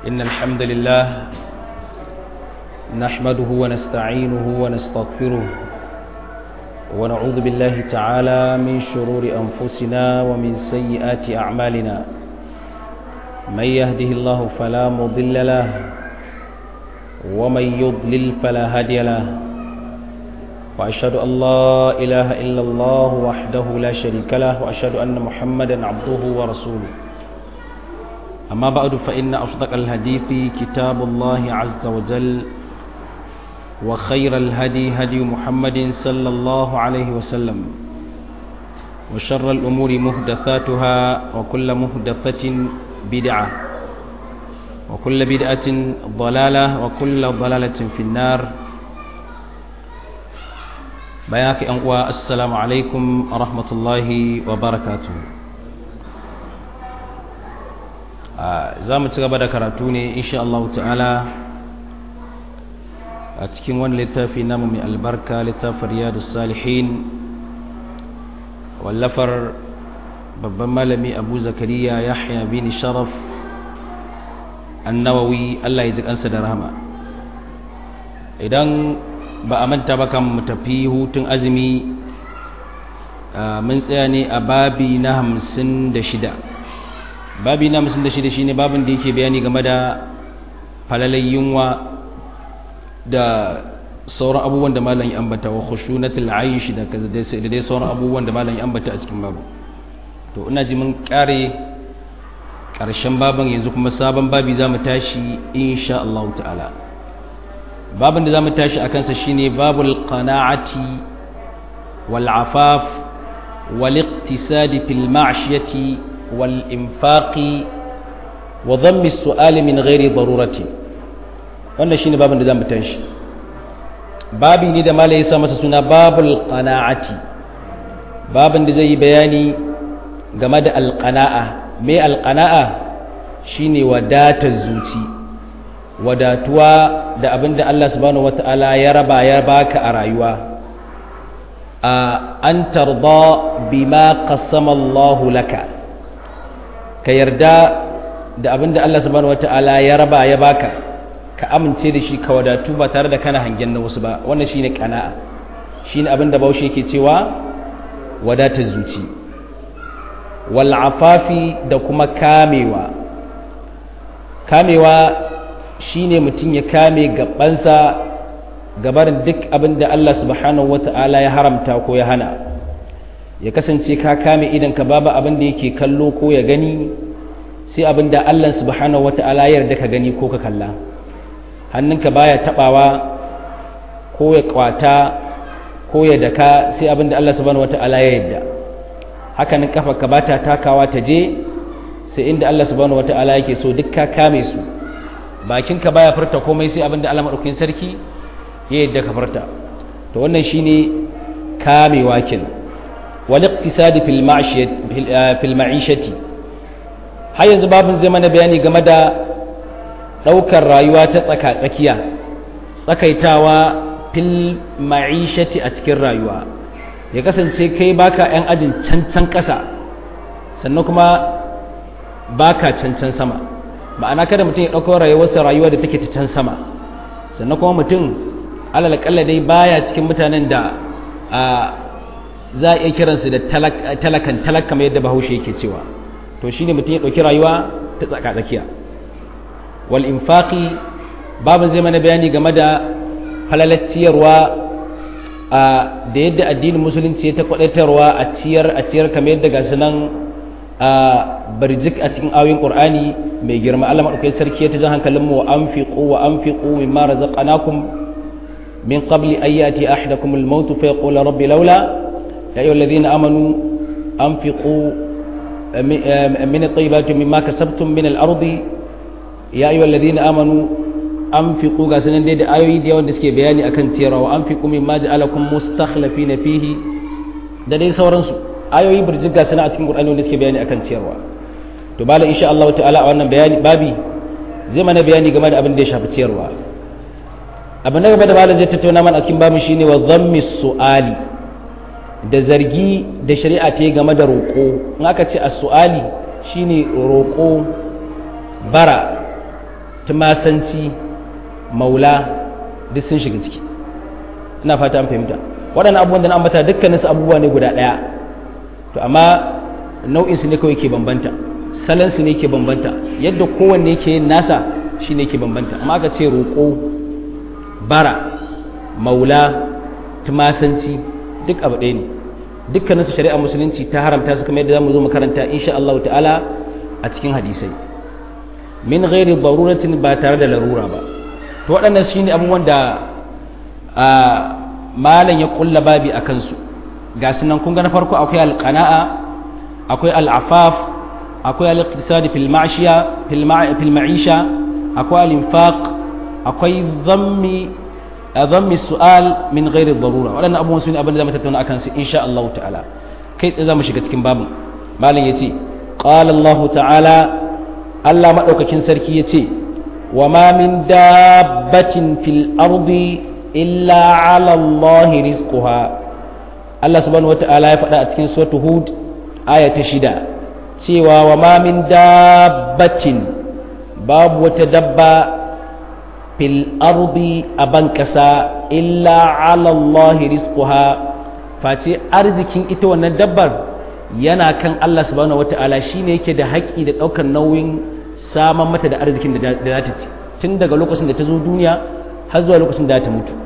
إن الحمد لله نحمده ونستعينه ونستغفره ونعوذ بالله تعالى من شرور أنفسنا ومن سيئات أعمالنا من يهده الله فلا مضل له ومن يضلل فلا هادي له وأشهد أن لا إله إلا الله وحده لا شريك له وأشهد أن محمدا عبده ورسوله أما بعد فإن أصدق الحديث كتاب الله عز وجل وخير الهدي هدي محمد صلى الله عليه وسلم وشر الأمور مهدثاتها وكل مهدثة بدعة وكل بدعة ضلالة وكل ضلالة في النار بياك أنقوى السلام عليكم ورحمة الله وبركاته za mu ci gaba da karatu ne insha Allah ta'ala a cikin wani littafi namu mai albarka littafin riyadu salihin wallafar babban malami abu zakariya yahya bin sharaf annawawi Allah ya ji kansa da rahama idan ba a manta ba kan mu tafi hutun azumi mun tsaya ne a babi na hamsin da shida babi na hamsin da shida shine babin da yake bayani game da falalai yunwa da sauran abubuwan da malam ya ambata wa khushunatul aish da da dai sauran abubuwan da malam ya ambata a cikin babu to ina ji mun kare karshen baban yanzu kuma sabon babi zamu tashi insha Allah ta'ala babin da zamu tashi akan sa shine babul qana'ati wal afaf wal iqtisadi fil ma'shiyati wal infaqi wa dhammi as-su'ali min ghairi darurati wannan shine babin da zamu tashi babi ne da malai yasa masa suna babul qana'ati babin da zai yi bayani game da alqana'a me alqana'a shine wadatar zuci wadatuwa da abinda Allah subhanahu wataala ya raba ya baka a rayuwa a an tarda bima qassama Allah laka ka yarda da abinda Allah subhanahu wataala ya raba ya baka ka amince da shi ka wadatu ba tare da kana hangen na wasu ba wannan shine kana'a shine abin da baushe yake cewa wadatar zuci wal afafi da kuma kamewa kamewa shine mutum ya kame gabansa gabarin duk abin da Allah subhanahu wata'ala ya haramta ko ya hana ya kasance ka kame idan ka babu abin da yake kallo ko ya gani sai abin da Allah subhanahu wata'ala ya yarda ka gani ko ka kalla hannunka baya tabawa ko ya kwata ko ya daka sai abinda Allah subhanahu wata'ala ya yadda hakanin kafarka bata takawa ta je sai inda Allah subhanahu wata'ala yake so duk ka kame su bakinka baya furta komai sai abinda Allah madaukakin sarki ya yadda ka furta to wannan shine kamewa kin wal iqtisadi fil ma'ishati fil ma'ishati har yanzu babin zai mana bayani game da ɗaukar rayuwa ta tsaka-tsakiya tsakaitawa fil ma'ishati a cikin rayuwa ya kasance kai baka 'yan ajin cancan ƙasa sannan kuma baka cancan sama ma'ana kada mutum ya ɗauko rayuwarsa rayuwa da take ta can sama sannan kuma mutum alalakalla dai baya cikin mutanen da za a iya kiransu da talakan talak kamar yadda bahaushe yake cewa to shine mutum ya ɗauki rayuwa ta tsaka-tsakiya wal'infaƙi babin zai mana bayani game da falalar ciyarwa da yadda addinin musulunci ya ta kwaɗatarwa a ciyar a ciyar kamar yadda ga nan a barjik a cikin awin ƙur'ani mai girma Allah maɗaukai sarki ya ta jan hankalinmu wa an fiƙo wa an fiƙo min mara zaƙanakun min qabli ayyati ahdakum al-maut fa yaqulu rabbi laula ya ayyuhal ladhina amanu anfiqu min at-tayyibati mimma kasabtum min al-ardi ya ayyuhal ladina amanu anfiqu ga sanan dai da ayoyi da yawan da suke bayani akan ciyarwa wa anfiqu mimma ja'alakum mustakhlifina fihi da dai sauransu ayoyi burjin ga sanan a cikin Qur'ani wanda suke bayani akan ciyarwa to bala insha Allah ta'ala a wannan bayani babi zai mana bayani game da abin da ya shafi ciyarwa abin da gaba da malam zai tattauna mana a cikin babin shine wa dhammi su'ali da zargi da shari'a ta yi game da roƙo in aka ce as-su'ali shine roƙo bara tumasanci maula duk sun shiga ciki ina fata an fahimta waɗannan abubuwan da na ambata dukkanin su abubuwa ne guda ɗaya to amma nau'in su ne kawai ke bambanta salon su ne ke bambanta yadda kowanne ke yin nasa shi ne ke bambanta amma aka ce roƙo bara maula tumasanci duk abu ɗaya ne dukkanin su shari'a musulunci ta haramta su kamar yadda zamu zo makaranta insha Allah ta'ala a cikin hadisai min ghairi daruratin ba tare da larura ba to waɗannan shine abubuwan da malam ya kulla babi a kansu ga sunan kun ga na farko akwai alqana'a akwai al'afaf akwai al-iqtisadi fil ma'shiya fil ma'isha akwai al-infaq akwai dhammi dhammi su'al min ghairi darura waɗannan abubuwan su ne abin da zamu tattauna akan su insha Allah ta'ala kai tsaye zamu shiga cikin babin malam yace qala Allah ta'ala Allah madaukakin sarki yace wa ma min dabbatin fil ardi illa 'ala Allah rizquha Allah subhanahu wata'ala ya faɗa a cikin suratul hud aya ta shida cewa wa ma min dabbatin babu wata dabba fil ardi a ban ƙasa illa ala Allah rizquha face arzikin ita wannan dabbar yana kan Allah subhanahu wata'ala shine yake da haƙƙi da ɗaukar nauyin saman mata da arzikin da za ta ci tun daga lokacin da ta zo duniya har zuwa lokacin da ta mutu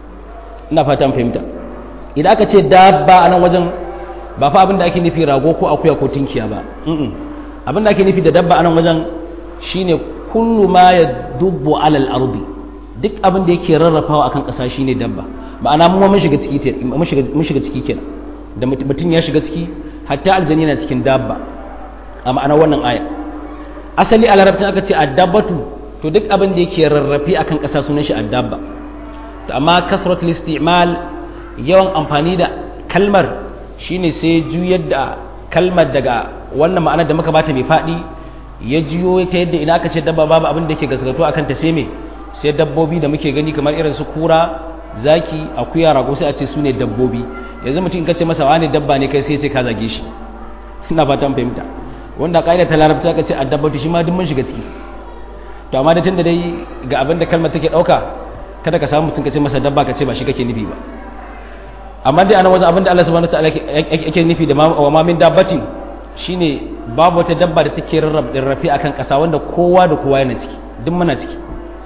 ina fata fahimta idan aka ce dabba a nan wajen ba fa abin da ake nufi rago ko akuya ko tinkiya ba abin da ake nufi da dabba a nan wajen shine kullu ma ya dubbu alal ardi duk abin da yake rarrafawa akan ƙasa shine dabba ma'ana mu mun shiga ciki mun shiga mun shiga ciki kenan da mutum ya shiga ciki hatta aljani na cikin dabba a ma'ana wannan aya asali a larabcin aka ce addabatu to duk abin da yake rarrafe akan ƙasa sunan shi addabba to amma kasratul isti'mal yawan amfani da kalmar shine sai juyar da kalmar daga wannan ma'anar da muka bata mai faɗi ya juyo ta yadda ina aka ce dabba babu abin da ke gaskato akan ta sai me sai dabbobi da muke gani kamar irin su kura zaki akuya rago sai a ce su ne dabbobi yanzu mutum in ka ce masa wani dabba ne kai sai ce ka zage shi ina fatan fahimta wanda ƙa'ida ta larabci aka ce addabatu shi ma duk mun shiga ciki to amma da tunda dai ga abin da kalmar take ɗauka kada ka samu mutum ka ce masa dabba ka ce ba shi kake nufi ba amma dai ana wajen abin da Allah subhanahu wa ta'ala yake nufi da wa ma min dabbatin shine babu wata dabba da take rarrafe akan ƙasa wanda kowa da kowa yana ciki duk muna ciki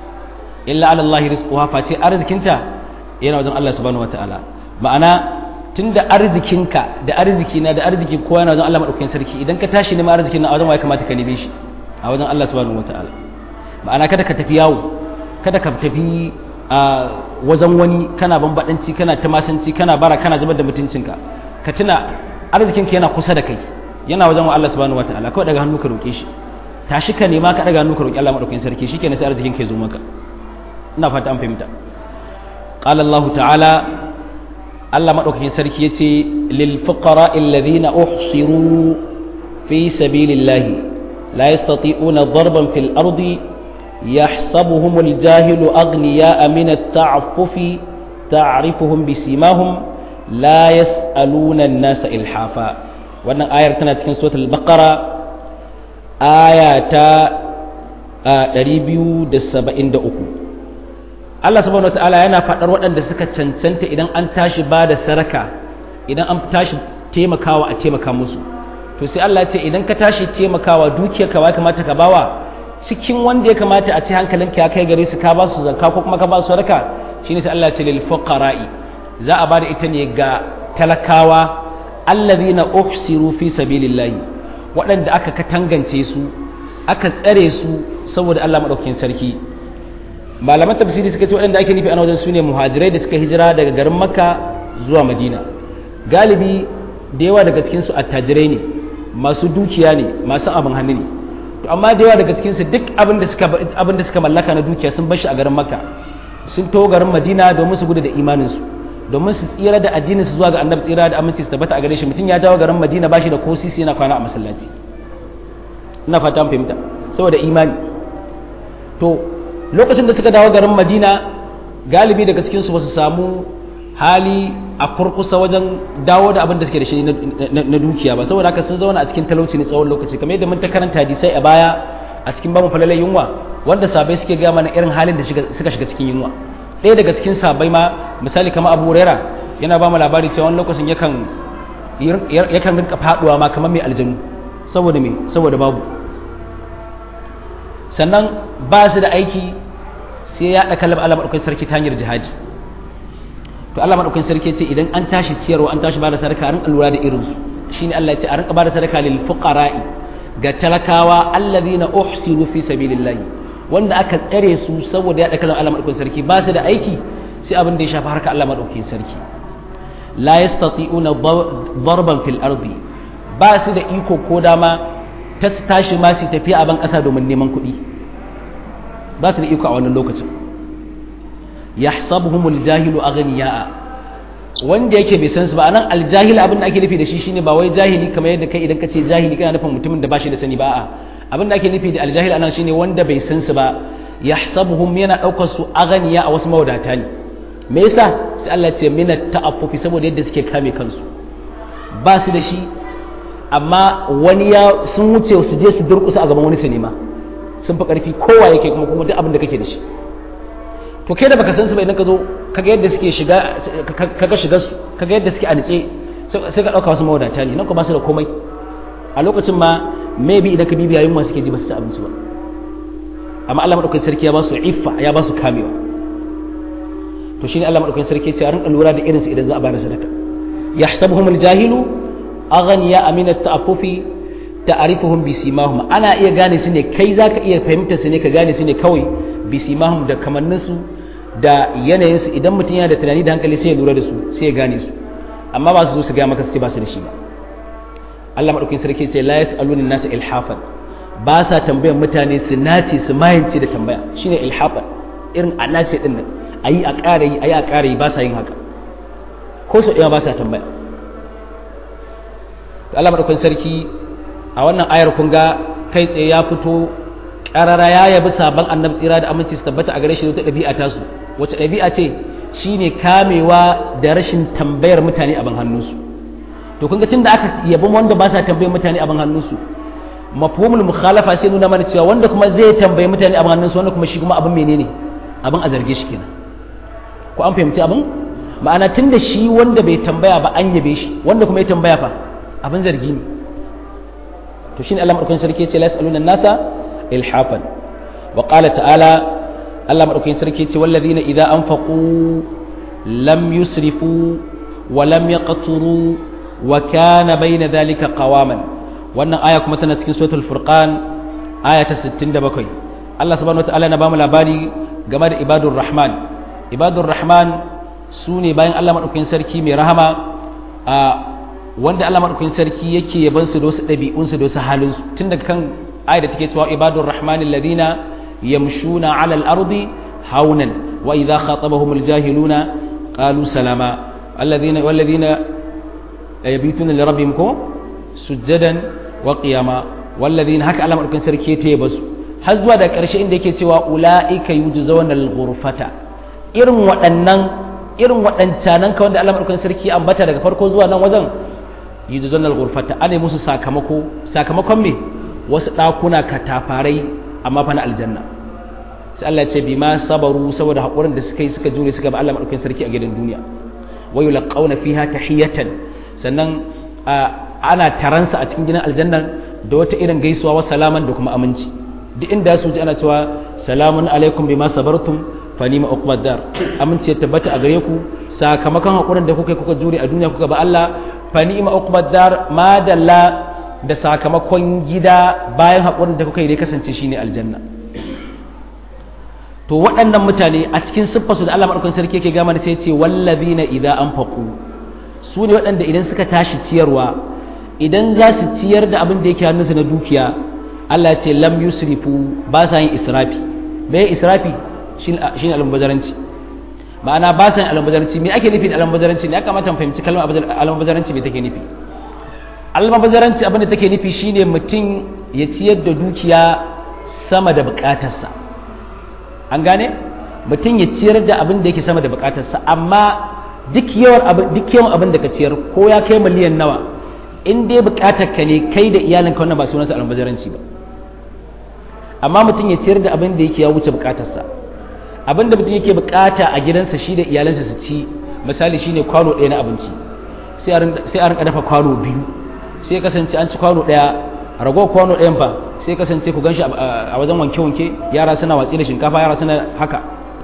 illa ala Allah rizquha face arzikinta yana wajen Allah subhanahu wataala ma'ana tunda arzikinka da arzikina da arzikin kowa yana wajen Allah madaukakin sarki idan ka tashi neman arzikin na wajen wa ya kamata ka neme shi a wajen Allah subhanahu wataala ma'ana kada ka tafi yawo kada ka tafi a wajen wani kana bambadanci kana tamasanci kana bara kana zubar da mutuncinka ka tuna arzikinka yana kusa da kai yana wajen wa Allah subhanahu wataala kawai daga hannu ka roke shi tashi ka nema ka daga hannu ka roki Allah madaukakin sarki shikenan sai arzikin ka ya zo maka ina fata an fahimta qala Allah ta'ala Allah madaukakin sarki yace lil fuqara alladhina uhsiru fi sabilillahi la yastati'una darban fil ardi يحسبهم الجاهل أغنياء من التعفف تعرفهم بسيماهم لا يسألون الناس إلحافا wannan ayar tana cikin suratul baqara aya ta 273 Allah subhanahu wataala yana faɗar waɗanda suka cancanta idan an tashi ba da saraka idan an tashi taimakawa a taimaka musu to sai Allah ya ce idan ka tashi taimakawa dukiyar ka ba kamata ka bawa cikin wanda ya kamata a ci hankalinka ya kai gare su ka ba su zakka ko kuma ka ba su sadaka shine sai Allah ya ce lil fuqara'i za a ba da ita ne ga talakawa allazina uhsiru fi sabilillahi waɗanda aka katangance su aka tsare su saboda Allah madaukakin sarki malaman tafsiri suka ce waɗanda ake nufi a wajen su ne muhajirai da suka hijira daga garin makka zuwa madina galibi da yawa daga cikin su attajirai ne masu dukiya ne masu abin hannu ne to amma da yawa daga cikin su duk abin da suka abin da suka mallaka na dukiya sun bar shi a garin makka sun to garin madina domin su gudu da imanin su domin su tsira da addinin su zuwa ga annabi tsira da aminci su tabbata a gare shi mutum ya dawo garin madina bashi da ko sisi yana kwana a masallaci ina fata an fahimta saboda imani to lokacin da suka dawo garin madina galibi daga cikin su ba su samu hali a kurkusa wajen dawo da abin da suke da shi na dukiya ba saboda haka sun zauna a cikin talauci ne tsawon lokaci kamar yadda mun ta karanta hadisai a baya a cikin bamu falalai yunwa wanda sabai suke gaya mana irin halin da suka shiga cikin yunwa ɗaya daga cikin sabai ma misali kamar abu huraira yana ba mu labari cewa wani lokacin yakan yakan rinka faduwa ma kamar mai aljanu saboda me saboda babu sannan ba su da aiki sai ya ɗaka kalmar Allah maɗaukakin sarki ta hanyar jihadi to Allah maɗaukakin sarki ce idan an tashi ciyarwa an tashi ba da sadaka a rinka lura da irinsu shine Allah ya ce a rinka ba da sadaka lil fuqara'i ga talakawa allazina uhsinu fi sabilillahi wanda aka tsare su saboda ya ɗaka kalmar Allah maɗaukakin sarki ba su da aiki sai abin da ya shafi harka Allah maɗaukakin sarki la yastati'una darban fil ardi ba su da iko ko dama ta tashi ma su tafiya a ban ƙasa domin neman kuɗi ba su da iko a wannan lokacin yahsabuhumul jahilu aghniya'a wanda yake bai san su ba anan aljahil abin da ake nufi da shi shine ba wai jahili kamar yadda kai idan ka ce jahili kana nufin mutumin da ba shi da sani ba a abin da ake nufi da aljahil anan shine wanda bai san su ba yahsabuhum yana daukar su aghniya a wasu mawadata ne me yasa sai Allah ce mina ta'affufi saboda yadda suke kame kansu ba su da shi amma wani ya sun wuce su je su durkusa a gaban wani sinima sun fi karfi kowa yake kuma kuma duk abin da kake da shi to kai da baka san su ba idan ka zo kaga yadda suke shiga kaga shiga su kaga yadda suke a nitse sai ka dauka wasu mawadata ne nan kuma ba su da komai a lokacin ma maybe idan ka bibiya yunwa suke ji ba su ci abinci ba amma Allah madaukakin sarki ya ba su iffa ya ba su kamewa to shine Allah madaukakin sarki ce a rinka lura da irinsu idan za a bada sadaka yahsabuhumul jahilu aghniya amina ta'affufi ta'rifuhum bisimahum ana iya gane su ne kai zaka iya fahimta su ne ka gane su ne kawai bisimahum da kamannin su da yanayin su idan mutum yana da tunani da hankali sai ya lura da su sai ya gane su amma ba su zo su ga maka su ce ba su da shi ba Allah madaukakin sarki ce la yasaluna nasa ilhafan ba sa tambayar mutane su nace su mayance da tambaya shine ilhafan irin a nace din nan a yi a ƙara yi a yi a ƙara yi ba sa yin haka ko sau ɗaya ba sa tambaya Allah maɗaukakin sarki a wannan ayar kun ga kai tsaye ya fito ƙarara ya yabi sabon annabi tsira da aminci su tabbata a gare shi wata ɗabi'a tasu wace ɗabi'a ce shine kamewa da rashin tambayar mutane abin hannunsu to kun ga tun da aka yabi wanda ba sa tambayar mutane abin hannunsu mafhumul mukhalafa sai nuna mana cewa wanda kuma zai tambayi mutane abin hannunsu wanda kuma shi kuma abin menene abin a zarge shi kenan ko an fahimci abin ma'ana tun da shi wanda bai tambaya ba an yabe shi wanda kuma ya tambaya fa abin zargi ne to shine Allah madaukakin sarki ya ce la yasaluna nasa ilhafan wa qala ta'ala Allah madaukakin sarki ya ce wallazina idza anfaqu lam yusrifu wa lam yaqturu wa kana bayna dhalika qawaman wannan aya kuma tana cikin suratul furqan aya ta 67 Allah subhanahu wa ta'ala na bamu labari game da ibadur rahman ibadur rahman su ne bayan Allah maɗaukakin sarki mai rahama a wanda Allah maɗaukakin sarki yake yaban su da wasu ɗabi'unsu da wasu halinsu tun daga kan ayat da take cewa ibadur rahman alladhina yamshuna 'ala al-ardi haunan wa idha khatabahum al-jahiluna qalu salama alladhina walladhina yabituna li rabbihim ko sujjadan wa qiyama walladhina haka Allah maɗaukakin sarki ya yaba su har zuwa da ƙarshe inda yake cewa ula'ika yujzauna al-ghurfata irin waɗannan irin waɗancanan ka wanda Allah madaukakin sarki ambata daga farko zuwa nan wajen yujzauna al-ghurfata ana musu sakamako sakamakon me wasu ɗakuna katafarai amma fa na aljanna sai Allah ya ce bima sabaru saboda hakurin da suka yi suka jure suka ba Allah madaukakin sarki a gidan duniya wa yulqauna fiha tahiyatan sannan ana taransa a cikin gidan aljanna da wata irin gaisuwa wa salaman da kuma aminci duk inda su ji ana cewa salamun alaikum bima sabartum fa nima uqbad dar amince tabbata a gare ku sakamakon hakurin da kuka kuka jure a duniya kuka ba Allah fa nima uqbad dar ma dalla da sakamakon gida bayan hakurin da kuka yi dai kasance shine aljanna to waɗannan mutane a cikin siffarsu da Allah madaukakin sarki yake gama da sai ce wallazina idza anfaqu su ne waɗanda idan suka tashi ciyarwa idan za su ciyar da abin da yake hannunsu na dukiya Allah ce lam yusrifu ba sa yin israfi me israfi shine almubazaranci ma'ana ba sa yin almubazaranci me ake nufi da almubazaranci ne ya kamata mu fahimci kalmar almubazaranci me take nufi almubazaranci abin da take nufi shine mutum ya ciyar da dukiya sama da bukatarsa an gane mutum ya ciyar da abin da yake sama da bukatarsa amma duk yawan abin duk yawan abin da ka ciyar ko ya kai miliyan nawa in dai bukatar ka ne kai da iyalinka wannan ba sunansa almubazaranci ba amma mutum ya ciyar da abin da yake ya wuce bukatarsa abin da mutum yake bukata a gidansa shi da iyalansa su ci misali shine kwano ɗaya na abinci sai a rinka dafa kwano biyu sai ya kasance an ci kwano ɗaya ragowar kwano ɗayan fa sai ya kasance ku ganshi a wajen wanke-wanke yara suna watsi da shinkafa yara suna haka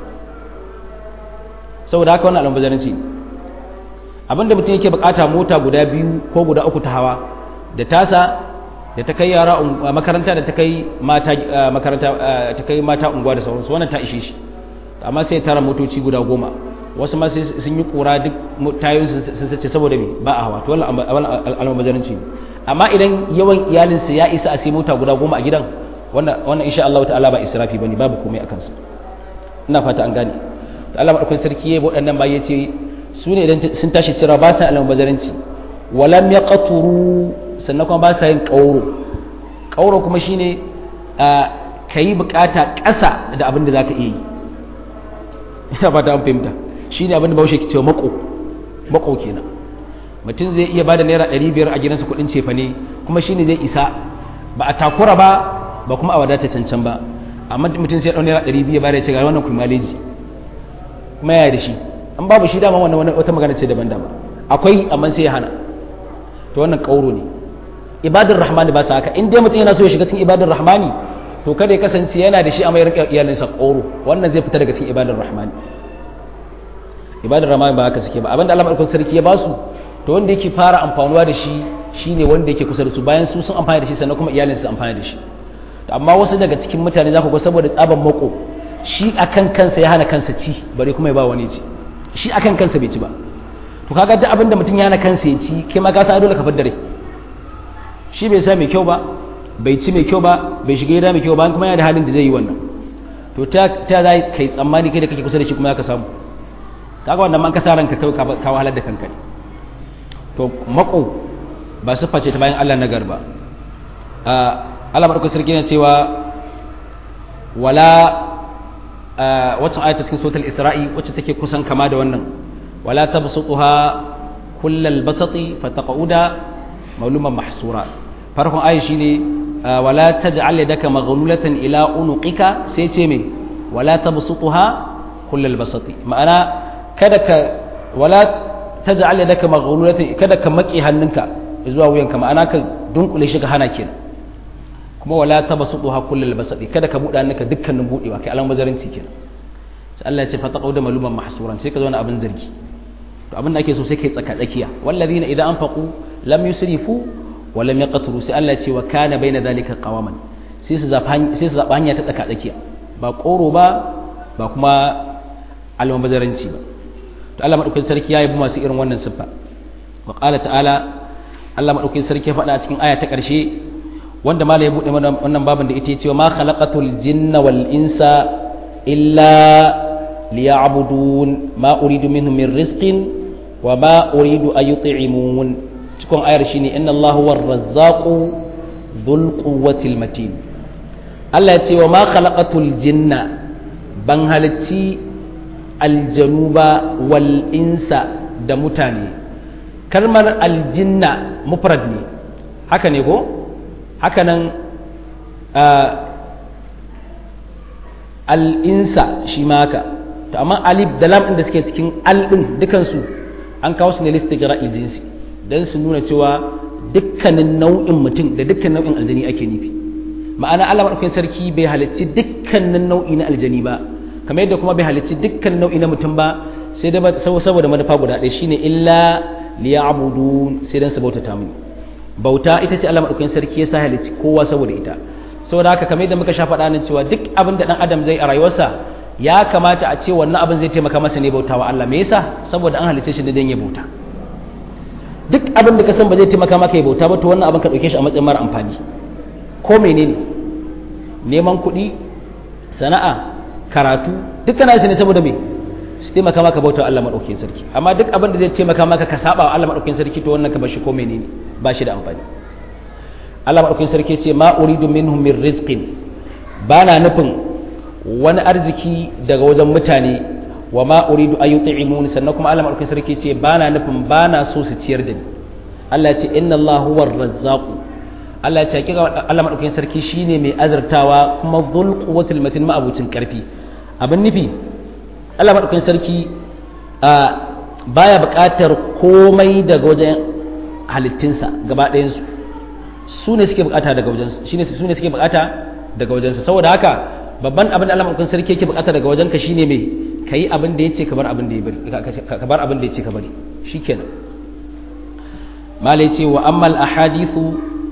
saboda haka wannan almubazaranci abin da mutum yake bukata mota guda biyu ko guda uku ta hawa da tasa da ta kai yara makaranta da ta kai mata makaranta ta kai mata unguwa da sauransu wannan ta ishe shi amma sai tara motoci guda goma wasu ma sun yi kura duk tayoyin sun sace saboda me ba a hawa to wannan almabazaranci amma idan yawan iyalinsa ya isa a sai mota guda goma a gidan wannan wannan insha Allah ta'ala ba israfi bane babu komai akan sa ina fata an gane to Allah madaukakin sarki yayi waɗannan ba yace su ne idan sun tashi cira ba sa almabazaranci walam yaqturu sannan kuma ba sa yin ƙauro ƙauro kuma shine ka yi bukata ƙasa da abin da za ka iya yi ina ba ta an fahimta shi ne abin da baushe ke cewa mako mako kenan mutum zai iya bada naira ɗari biyar a gidansa kuɗin cefa ne kuma shi ne zai isa ba a takura ba ba kuma a wadata cancan ba amma mutum sai ya ɗau naira ɗari biyu ba da ya ce ga wannan kuma maleji kuma yaya da shi an babu shi dama wannan wata magana ce daban daban akwai amma sai ya hana to wannan ƙauro ne ibadar rahmani ba sa haka in dai mutum yana so ya shiga cikin ibadar rahmani to kada ya kasance yana da shi a mayar iyalinsa ƙoro wannan zai fita daga cikin ibadar rahmani ibadar rahmani ba haka suke ba abinda Allah madaukakin sarki ya ba su to wanda yake fara amfanuwa da shi shine wanda yake kusa da su bayan su sun amfana da shi sannan kuma iyalinsa su amfana da shi amma wasu daga cikin mutane za ku ga saboda tsaban mako shi akan kansa ya hana kansa ci bare kuma ya ba wani ci shi akan kansa bai ci ba to kaga duk abinda mutum ya hana kansa ya ci kai ma ka sa dole ka fadda rai shi bai sa mai kyau ba bai ci mai kyau ba bai shiga gida mai kyau ba kuma yana da halin da zai yi wannan to ta ta za kai tsammani kai da kake kusa da shi kuma ya ka samu kaga wannan man ka sa ranka kai ka wahalar da kanka ne to mako ba siffa ce ta bayan Allah na garba Allah madaukakin sarki yana cewa wala wacce ayata cikin suratul isra'i wacce take kusan kama da wannan wala tabsutuha kullal basati fataqauda mauluman mahsura farkon ayi shine wala taj'al yadaka maghlulatan ila unuqika sai ce me wala tabsutuha kullal basati ma'ana kada ka wala taj'al yadaka maghlulatan kada ka maki hannunka zuwa wuyanka ma'ana ka dunkule shi ka hana kenan kuma wala tabsutuha kullal basati kada ka buɗe hannunka dukkanin budewa kai alan bazarinci kenan sai Allah ya ce fataqau da maluman mahsuran sai ka zo na abin zargi to abin da ake so sai kai tsaka tsakiya wallazina idan anfaqu lam yusrifu wa lam yaqturu sai Allah ce wa kana baina zalika qawaman sai su zaba sai su zaba hanya ta tsaka tsakiya ba koro ba ba kuma almabazaranci ba to Allah madaukakin sarki ya yabi masu irin wannan siffa wa qala ta'ala Allah madaukakin sarki ya faɗa a cikin aya ta ƙarshe wanda malai ya bude mana wannan babin da ita ya ce ma khalaqatul jinna wal insa illa liya'budun ma uridu minhum min rizqin wa ma uridu an yut'imun cikin ayar shine inna Allahu war razzaqu dhul quwwatil matin Allah ya ce wa ma khalaqatul jinna ban halicci aljanuba wal insa da mutane kalmar aljinna mufrad ne haka ne ko haka nan al'insa shi ma haka to amma alif da lam ɗin da suke cikin al ɗin dukansu an kawo su ne listigira jinsi don su nuna cewa dukkanin nau'in mutum da dukkan nau'in aljani ake nufi ma'ana Allah maɗaukakin sarki bai halicci dukkanin nau'i na aljani ba kamar yadda kuma bai halicci dukkan nau'i na mutum ba sai da saboda manufa guda ɗaya shine illa liya'budu sai dan su bautata mini bauta ita ce Allah maɗaukakin sarki ya sa halicci kowa saboda ita saboda haka kamar yadda muka sha faɗa nan cewa duk abin da ɗan adam zai a rayuwarsa ya kamata a ce wannan abin zai taimaka masa ne bautawa Allah me yasa saboda an halicce shi ne dan ya bauta duk abin da ka san ba zai taimaka maka ya bauta ba to wannan abin ka ɗauke shi a matsayin mara amfani ko menene neman kuɗi sana'a karatu duk kana shi ne saboda me su taimaka maka bauta Allah maɗaukakin sarki amma duk abin da zai taimaka maka ka saba wa Allah maɗaukakin sarki to wannan ka bar shi ko menene ba shi da amfani Allah maɗaukakin sarki ce ma uridu minhum min rizqin ba na nufin wani arziki daga wajen mutane wa ma uridu an yut'imun sannan kuma Allah maɗaukakin sarki ce ba na nufin ba na so su ciyar da ni Allah ya ce inna Allah huwar razzaqu Allah ya ce hakika Allah madaukakin sarki shine mai azartawa kuma dhul quwwatil matin ma'abucin karfi abin nufi Allah madaukakin sarki a baya buƙatar komai daga wajen halittinsa gaba ɗayansu su ne suke buƙata daga wajensu shine su ne suke buƙata daga wajensa saboda haka babban abin da Allah madaukakin sarki yake buƙata daga wajenka shine me kayi abin da yace ka bar abin da ya bari ka bar abin da yace ka bari shikenan malai ce wa amma al ahadithu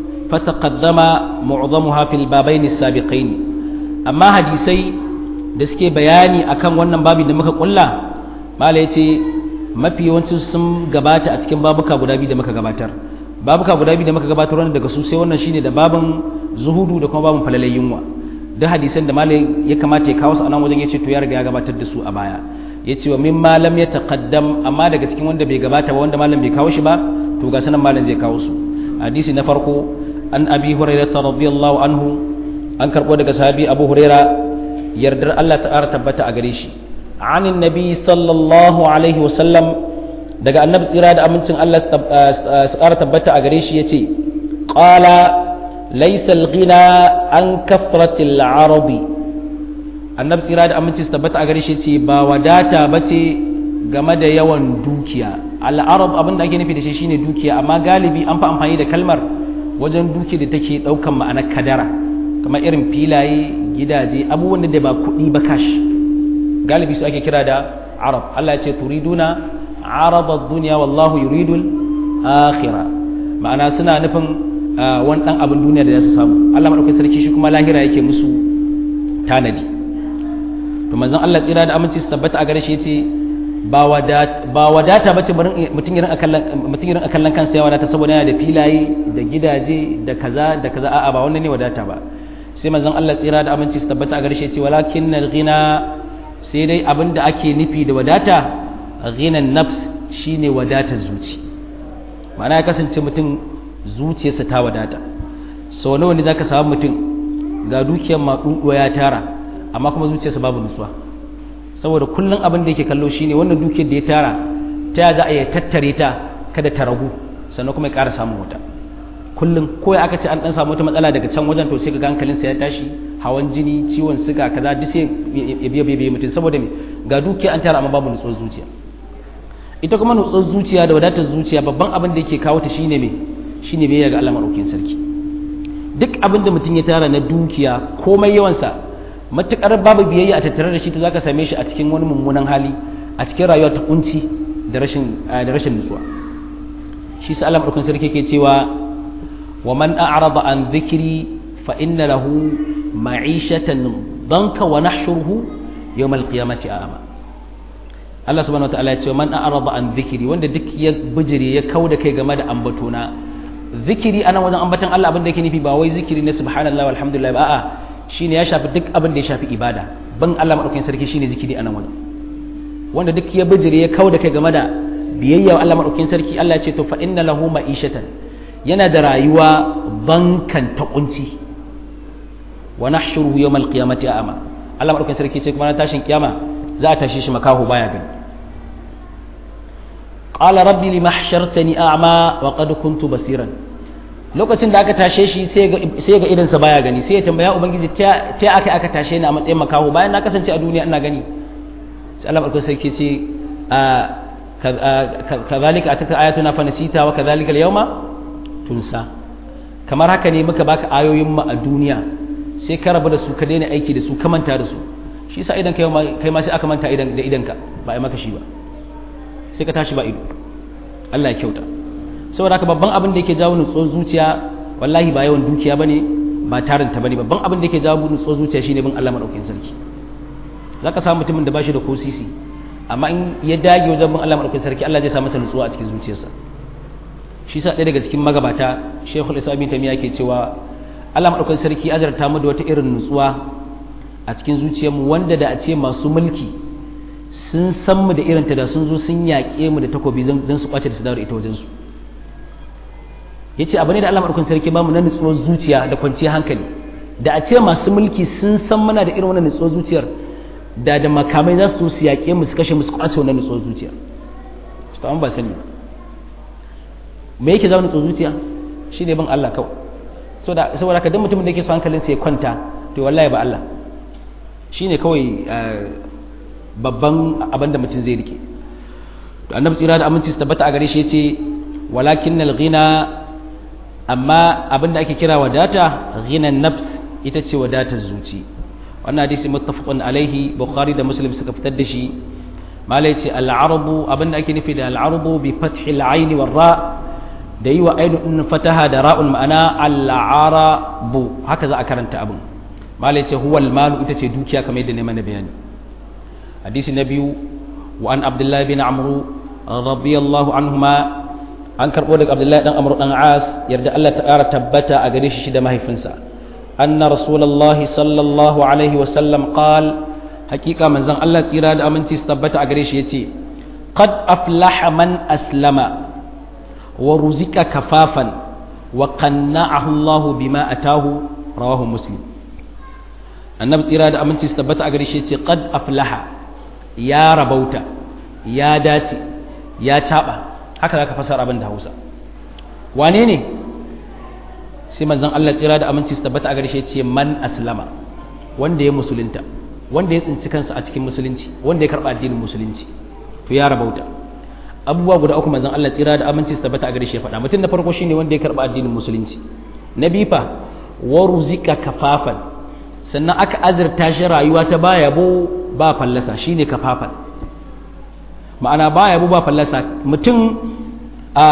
fataqaddama mu'zamuha fil babain as-sabiqain amma hadisai da suke bayani akan wannan babi da muka kulla malai ce mafi yawancin sun gabata a cikin babuka guda biyu da muka gabatar babuka guda biyu da muka gabatar wannan daga su sai wannan shine da babin zuhudu da kuma babin falalai yunwa duk hadisan da malai ya kamata ya kawo su a nan wajen yace to ya riga ya gabatar da su a baya yace wa min malam ya taqaddam amma daga cikin wanda bai gabata ba wanda malam bai kawo shi ba to ga sanan malam zai kawo su hadisi na farko an abi hurairah radiyallahu anhu an karbo daga sahabi abu hurairah yardar Allah ta'ala tabbata a gare shi عن النبي صلى الله عليه وسلم daga annabi tsira da amincin Allah su ƙara tabbata a gare shi yace qala laysa al-ghina an kafratil arabi annabi tsira da amincin su tabbata a gare shi yace ba wadata bace game da yawan dukiya al-arab abin da ake nufi da shi shine dukiya amma galibi an fa amfani da kalmar wajen dukiya da take daukan ma'anar kadara kamar irin filaye gidaje abubuwan da ba kuɗi ba kashi galibi su ake kira da arab Allah ya ce turiduna araba duniya wallahu yuridul akhira ma'ana suna nufin wani dan abin duniya da za su samu Allah madaukakin sarki shi kuma lahira yake musu tanadi to manzon Allah tsira da aminci su tabbata a gare shi yace ba wadata ba wadata bace mutum irin akallan mutum irin akallan kansa ya wadata saboda yana da filaye da gidaje da kaza da kaza a'a ba wannan ne wadata ba sai manzon Allah tsira da aminci su tabbata a gare shi yace walakinnal ghina sai dai abin da ake nufi da wadata ghinan nafs shine wadatar zuci ma'ana ya kasance mutum zuciyarsa ta wadata sau nawa ne zaka samu mutum ga dukiyar maɗuɗuwa ya tara amma kuma zuciyarsa babu nutsuwa saboda kullum abin da yake kallo shine wannan dukiyar da ya tara ta za a yi tattare ta kada ta ragu sannan kuma ya ƙara samun wata kullum ko ya aka ce an dan samu wata matsala daga can wajen to sai ga hankalinsa ya tashi hawan jini ciwon siga kaza duk sai ya biya biya mutum saboda me ga dukiya an tara amma babu nutsuwar zuciya ita kuma nutsuwar zuciya da wadatar zuciya babban abin da yake kawo ta shine me shine biyayya ga Allah madaukakin sarki duk abin da mutum ya tara na dukiya komai yawansa matukar babu biyayya a tattare da shi to zaka same shi a cikin wani mummunan hali a cikin rayuwa ta kunci da rashin da rashin nutsuwa shi sa Allah madaukakin sarki yake cewa wa man a'rada an dhikri fa inna lahu ma'ishatan danka wa nahshuruhu yawm al-qiyamati a'ma Allah subhanahu wa ta'ala ya ce man a'rada an dhikri wanda duk ya bijire ya kauda kai game da ambatona zikiri ana wajen ambatan Allah abin da yake nufi ba wai zikiri na subhanallahi walhamdulillah ba a'a shine ya shafi duk abin da ya shafi ibada ban Allah madaukakin sarki shine zikiri anan wajen wanda duk ya bijire ya kauda kai game da biyayya Allah madaukakin sarki Allah ya ce to fa inna lahu ma'ishatan yana da rayuwa bankan ta kunci wa nahshuruhu yawmal qiyamati a'ma Allah madaukakin sarki ce kuma na tashin kiyama za a tashi shi makaho baya gani qala rabbi lima hashartani a'ma wa qad kuntu basiran lokacin da aka tashe shi sai ga sai ga idan sa baya gani sai ya tambaya ubangiji ta ta aka aka tashe ni a matsayin makaho bayan na kasance a duniya ina gani sai Allah madaukakin sarki ce kadhalika ataka ayatuna fa nasita wa kadhalika al-yawma tunsa kamar haka ne muka baka ayoyin mu a duniya sai ka rabu da su ka daina aiki da su ka manta da su shi yasa idan kai ma sai aka manta idan da idanka ba ai maka shi ba sai ka tashi ba ido Allah ya kyauta saboda haka babban abin da yake jawo nutsuwar zuciya wallahi ba yawan dukiya bane ba tarinta bane babban abin da yake jawo nutsuwar zuciya shine bin Allah madaukakin sarki zaka samu mutumin da bashi da ko sisi amma in ya dage wajen bin Allah madaukakin sarki Allah zai sa masa nutsuwa a cikin zuciyarsa shi sa ɗaya daga cikin magabata Sheikhul Islam Ibn Taymiyyah ke cewa Allah madaukakin sarki azarta mu da wata irin nutsuwa a cikin zuciyarmu wanda da a ce masu mulki sun san mu da irinta da sun zo sun yaƙe mu da takobi don su kwace da su dawo da ita wajensu ya ce abu ne da Allah maɗaukan sarki ba mu na nutsuwar zuciya da kwanciyar hankali da a ce masu mulki sun san muna da irin wannan nutsuwar zuciyar da da makamai za su su yaƙe mu su kashe mu su kwace wannan nutsuwar zuciya su ta ba sani me yake zama nutsuwar zuciya shi ne bin Allah kawai saboda ka duk mutumin da yake so hankalinsa ya kwanta to wallahi ba Allah shine kawai babban abin da mutum zai rike to annabi tsira da aminci su tabbata a gare shi yace walakin ghina amma abin da ake kira wadata ghinan nafs ita ce wadatar zuci wannan hadisi muttafaqun alaihi bukhari da muslim suka fitar da shi malai ce al-arabu abin da ake nufi da al-arabu bi fathil ayn war ra da yi wa ainihin fataha da ra'ul ma'ana al-arabu haka za a karanta abin malai ce huwal malu ita ce dukiya kamar yadda ne mana bayani hadisi na biyu wa an abdullahi bin amru radiyallahu anhuma an karbo daga abdullahi dan amru dan as yarda Allah ta kara tabbata a gare shi da mahaifinsa anna rasulullahi sallallahu alaihi wa sallam qal hakika manzon Allah tsira da aminci su tabbata a gare shi yace qad aflaha man aslama wa ruzika kafafan wa qanna'ahu Allah bima atahu rawahu muslim annabi tsira da aminci su tabbata a gare shi ce qad aflaha ya rabauta ya dace ya caba haka zaka fasara abin da Hausa wane ne sai manzon Allah tsira da aminci su tabbata a gare shi ce man aslama wanda ya musulunta wanda ya tsinci kansa a cikin musulunci wanda ya karba addinin musulunci to ya rabauta abubuwa guda uku manzon Allah tsira da aminci su tabbata a gare shi ya faɗa mutum na farko shine wanda ya karba addinin musulunci na bifa waruzika kafafan sannan aka azurta shi rayuwa ta baya bo ba fallasa shine kafafan ma'ana baya bo ba fallasa mutum a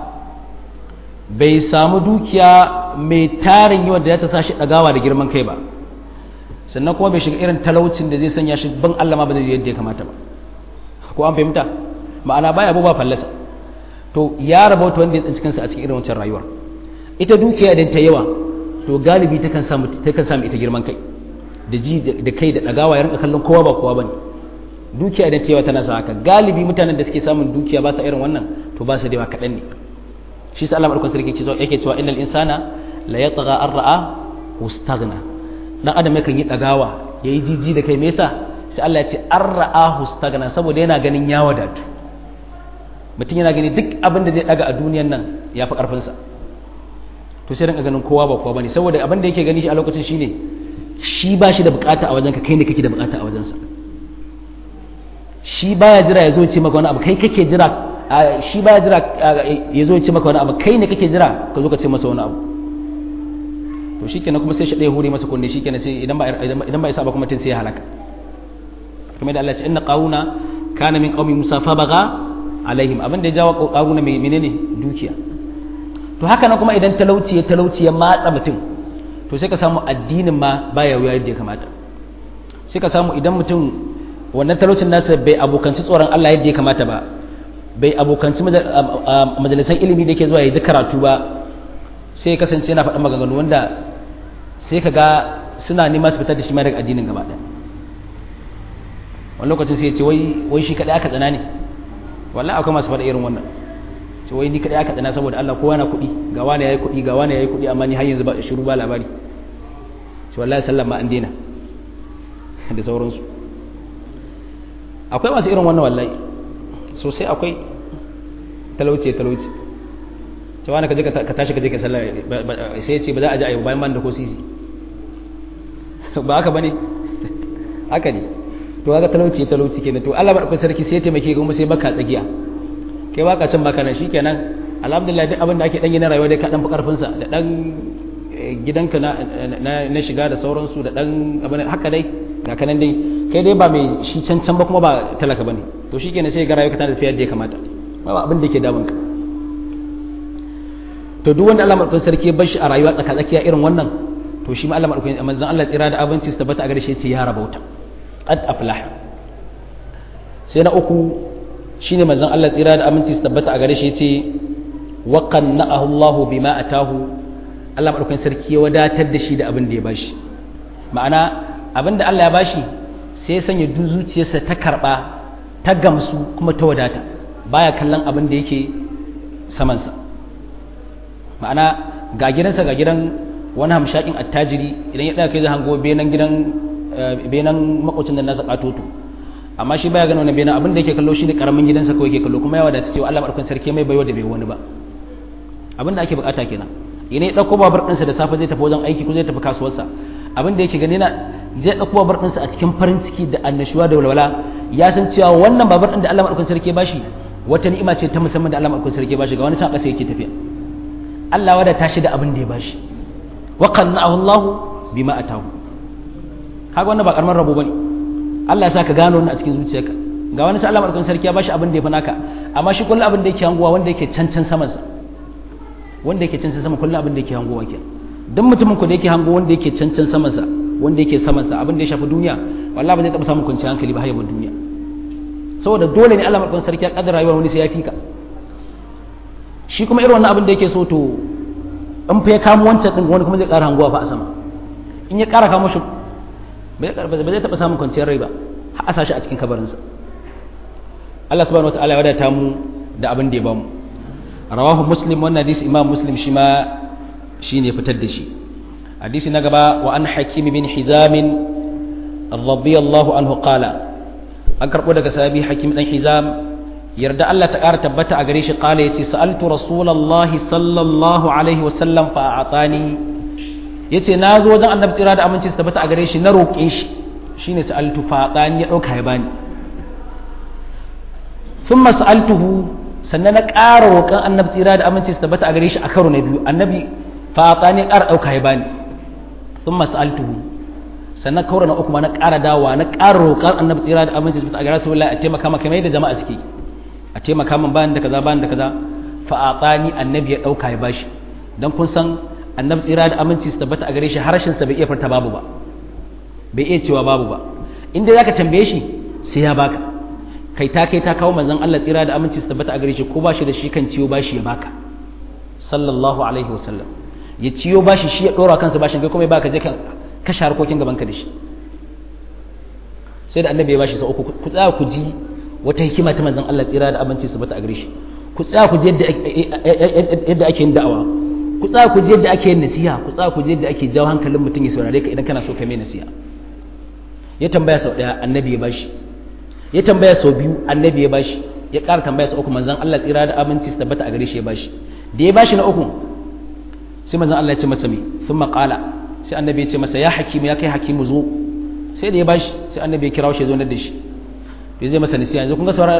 bai samu dukiya mai tarin yawa da ya ta sashi dagawa da girman kai ba sannan kuma bai shiga irin talaucin da zai sanya shi ban Allah ma ba zai yadda ya kamata ba ko an fahimta ma'ana baya bo ba fallasa to ya rabauta wanda ya tsinci kansa a cikin irin wancan rayuwar ita dukiya idan ta yawa to galibi takan samu takan samu ita girman kai da ji da kai da dagawa ya rinka kallon kowa ba kowa bane dukiya idan ta yawa tana sa haka galibi mutanen da suke samun dukiya ba sa irin wannan to ba su da yawa kaɗan ne shi sa Allah madaukakin sarki yake cewa innal insana la yatgha an ra'a wastaghna dan adam yakan yi dagawa yayi jiji da kai me yasa sai Allah ya ce an ra'a wastaghna saboda yana ganin ya wadatu mutum yana gani duk abin da zai daga a duniyan nan ya fi karfin sa to sai rinka ganin kowa ba kowa bane saboda abin da yake gani shi a lokacin shine shi ba shi da bukata a wajenka kai ne kake da bukata a wajensa shi baya jira ya zo ce maka wani abu kai kake jira shi baya jira ya zo ce maka wani abu kai ne kake jira ka zo ka ce masa wani abu to shikenan kuma sai shi ɗaya hure masa kunne shikenan sai idan ba idan ba isa ba kuma tun sai ya halaka kamar da Allah ya ce inna qauna kana min qaumi musa fa baga alaihim abin da ya jawo qauna mai menene dukiya to haka nan kuma idan talauci ya talauci ya matsa mutum to sai ka samu addinin ma baya wuya yadda ya kamata sai ka samu idan mutum wannan talaucin nasa bai abokanci tsoron Allah yadda ya kamata ba bai abokanci majalisan ilimi da yake zuwa ya ji karatu ba sai ya kasance yana faɗin maganganu wanda sai ka ga suna nema su fitar da shi ma daga addinin gaba ɗaya wani lokacin sai ya ce wai shi kaɗai aka tsana ne wallahi akwai masu faɗa irin wannan ce wai ni kadai aka tsana saboda Allah kowa na kuɗi ga wani yayi kuɗi ga wani yayi kuɗi amma ni har yanzu ba shiru ba labari ce wallahi sallan ma an daina da sauransu akwai masu irin wannan wallahi sosai akwai talauci talauci ce wani ka je ka tashi ka je ka sallah sai ya ce ba za a ji ayi bayan ban da ko sisi ba haka bane haka ne to haka talauci talauci kenan to Allah madaukakin sarki sai ya taimake kuma sai baka tsagiya kai baka cin baka nan shikenan alhamdulillah duk abin da ake dan yi na rayuwa dai ka dan fi karfin sa da dan gidanka na na shiga da sauransu da dan abin haka dai ga kanan dai kai dai ba mai shi can can ba kuma ba talaka bane to shikenan sai ga rayuwa tana tafiya da ya kamata ba abin da yake damun ka to duk wanda Allah madaukakin sarki ya bar shi a rayuwa tsaka tsakiya irin wannan to shi ma Allah madaukakin manzon Allah tsira da abinci su tabbata a gare shi yace ya rabauta qad aflaha sai na uku shine manzon Allah tsira da aminci su tabbata a gare shi yace wa qanna'ahu Allahu bima atahu Allah madaukakin sarki ya wadatar da shi da abin da ya bashi ma'ana abin da Allah ya bashi sai ya sanya duk zuciyarsa ta karba ta gamsu kuma ta wadata baya kallon abin da yake samansa ma'ana ga gidansa ga gidan wani hamshakin attajiri idan ya ɗaga kai zai hango benan gidan benan makwacin da nasa katoto amma shi baya ganin wannan benan abin da yake kallo shine karamin gidansa kawai yake kallo kuma ya wadata cewa Allah madaukakin sarki mai baiwa da bai wani ba abin da ake bukata kenan ina ya ɗauko babur ɗinsa da safe zai tafi wajen aiki ko zai tafi kasuwarsa abin da yake gani na zai ɗauko babur ɗinsa a cikin farin ciki da annashuwa da walwala ya san cewa wannan babur ɗin da Allah maɗaukakin sarki ba shi wata ni'ima ce ta musamman da Allah maɗaukakin sarki ba shi ga wani can ƙasa yake tafiya Allah wada ta shi da abin da ya ba shi wa qanna'ahu Allah bima atahu kaga wannan ba karamar rabo bane Allah ya sa ka gano wannan a cikin zuciyarka ga wani ta Allah maɗaukakin sarki ya ba shi abin da ya fi naka amma shi kullum abin da yake hanguwa wanda yake can can samansa wanda yake can can sama kullum abin da yake hanguwa kenan duk mutumin ku da yake hango wanda yake cancan samansa wanda yake samansa abin da ya shafi duniya wallahi ba zai taɓa samun kwanciyar hankali ba hayyabin duniya saboda dole ne Allah madaukakin sarki ya kaddara rayuwar wani sai ya fika shi kuma irin wannan abin da yake so to in fa ya kamo wancan din wani kuma zai ƙara hanguwa fa a sama in ya ƙara kamo shi ba zai taɓa samun kwanciyar rai ba har a sashi a cikin kabarinsa Allah subhanahu wataala ya wadata mu da abin da ya bamu rawahu muslim wannan hadisi imam muslim shi ma shi ne fitar da shi hadisi na gaba wa an hakimi bin hizamin radiyallahu anhu qala an karbo daga sahabi hakim dan hizam yarda Allah ta ƙara tabbata a gare shi qala yace sa'altu rasulullahi sallallahu alaihi wa sallam fa a'tani yace na zo wajen annabi tsira da aminci su tabbata a gare shi na roƙe shi shine sa'altu fa a'tani ya dauka ya bani thumma sa'altuhu sannan na ƙara roƙon annabi tsira da aminci su tabbata a gare shi a karo na biyu annabi fata ne ƙara ɗauka ya bani sun mas'altuhu sannan kaura na uku ma na ƙara dawa na ƙara roƙar annabi tsira da aminci su a gara su a taimaka maka mai da jama'a suke a taimaka min bayan da kaza bayan da kaza fa'ata ni annabi ya ɗauka ya bashi dan kun san annabi tsira da aminci su tabbata a gare shi harshen sa bai iya furta babu ba bai iya cewa babu ba inda zaka tambaye shi sai ya baka kai ta kai ta kawo manzon Allah tsira da aminci su tabbata a gare shi ko bashi da shi kan ciwo bashi ya baka sallallahu alaihi wasallam ya ciyo bashi shi ya dora kansa bashin kai kuma ya baka je ka kashe harkokin gaban ka da shi sai da annabi ya bashi sau uku ku tsaya ku ji wata hikima ta manzon Allah tsira da aminci su bata a gare shi ku tsaya ku ji yadda yadda ake yin da'awa ku tsaya ku ji yadda ake yin nasiha ku tsaya ku ji yadda ake jawo hankalin mutum ya saurare ka idan kana so ka mai nasiha ya tambaya sau daya annabi ya bashi ya tambaya sau biyu annabi ya bashi ya ƙara tambaya sau uku manzon Allah tsira da aminci su tabbata a gare shi ya bashi da ya bashi na uku sai manzon Allah ya ce masa me sun maƙala sai annabi ya ce masa ya hakimu ya kai hakimu zo sai da ya bashi sai annabi ya kira shi ya zo na da shi to zai masa nasiha yanzu kun ga saurara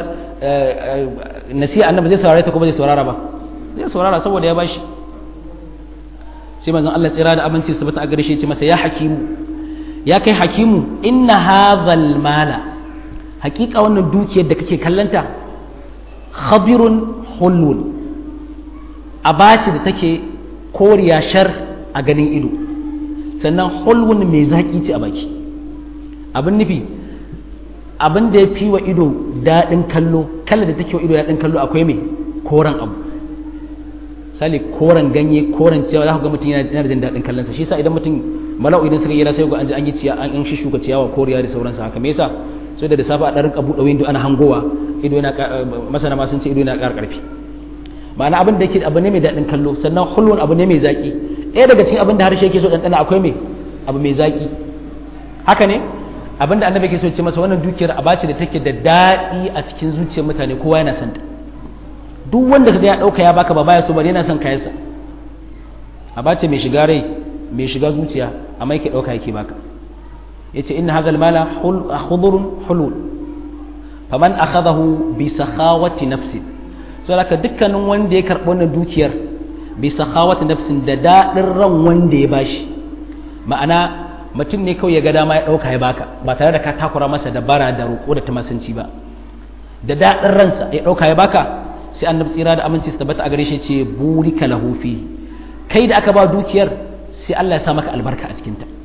nasiha annabi zai saurare ta kuma zai saurara ba zai saurara saboda ya bashi sai manzon Allah tsira da aminci su tabbata a gare shi ya ce masa ya hakimu ya kai hakimu inna hadhal mala hakika wannan dukiyar da kake kallanta khabirun hulun abaci da take koriya shar a ganin ido sannan hulun mai zaki ce a baki abin nufi abin da ya fi wa ido daɗin kallo kalla da take wa ido daɗin kallo akwai mai koren abu sali koren ganye koren ciyawa za ku ga mutum yana da jin daɗin kallonsa shi yasa idan mutum mala'u idan suka yi sai ga an ji an yi ciya an shi shuka ciyawa koriya da sauransa haka me yasa sai da safa a ɗan rinka buɗe windo ana hangowa ido yana masana ma sun ce ido yana ƙara ƙarfi ma'ana abin da yake abu ne mai daɗin kallo sannan hulwun abu ne mai zaƙi ɗaya daga cikin abin da harshe yake so ɗanɗana akwai mai abu mai zaƙi haka ne abin da annabi yake so ce masa wannan dukiyar aba ce da take da daɗi a cikin zuciyar mutane kowa yana son ta duk wanda kaga ya ɗauka ya baka ba baya so bane yana son kayansa aba ce mai shiga rai mai shiga zuciya amma yake ɗauka yake baka yace inna hadha al-mala khudurun hulul faman akhadahu bi sakhawati nafsin so haka dukkanin wanda ya karɓi wannan dukiyar bi sakhawati nafsin da dadin ran wanda ya bashi ma'ana mutum ne kawai ya ga dama ya dauka ya baka ba tare da ka takura masa da bara da roƙo da tamasanci ba da dadin ransa ya dauka ya baka sai annabi tsira da aminci su tabbata a gare shi ce burika lahu fi kai da aka ba dukiyar sai Allah ya sa maka albarka a cikin ta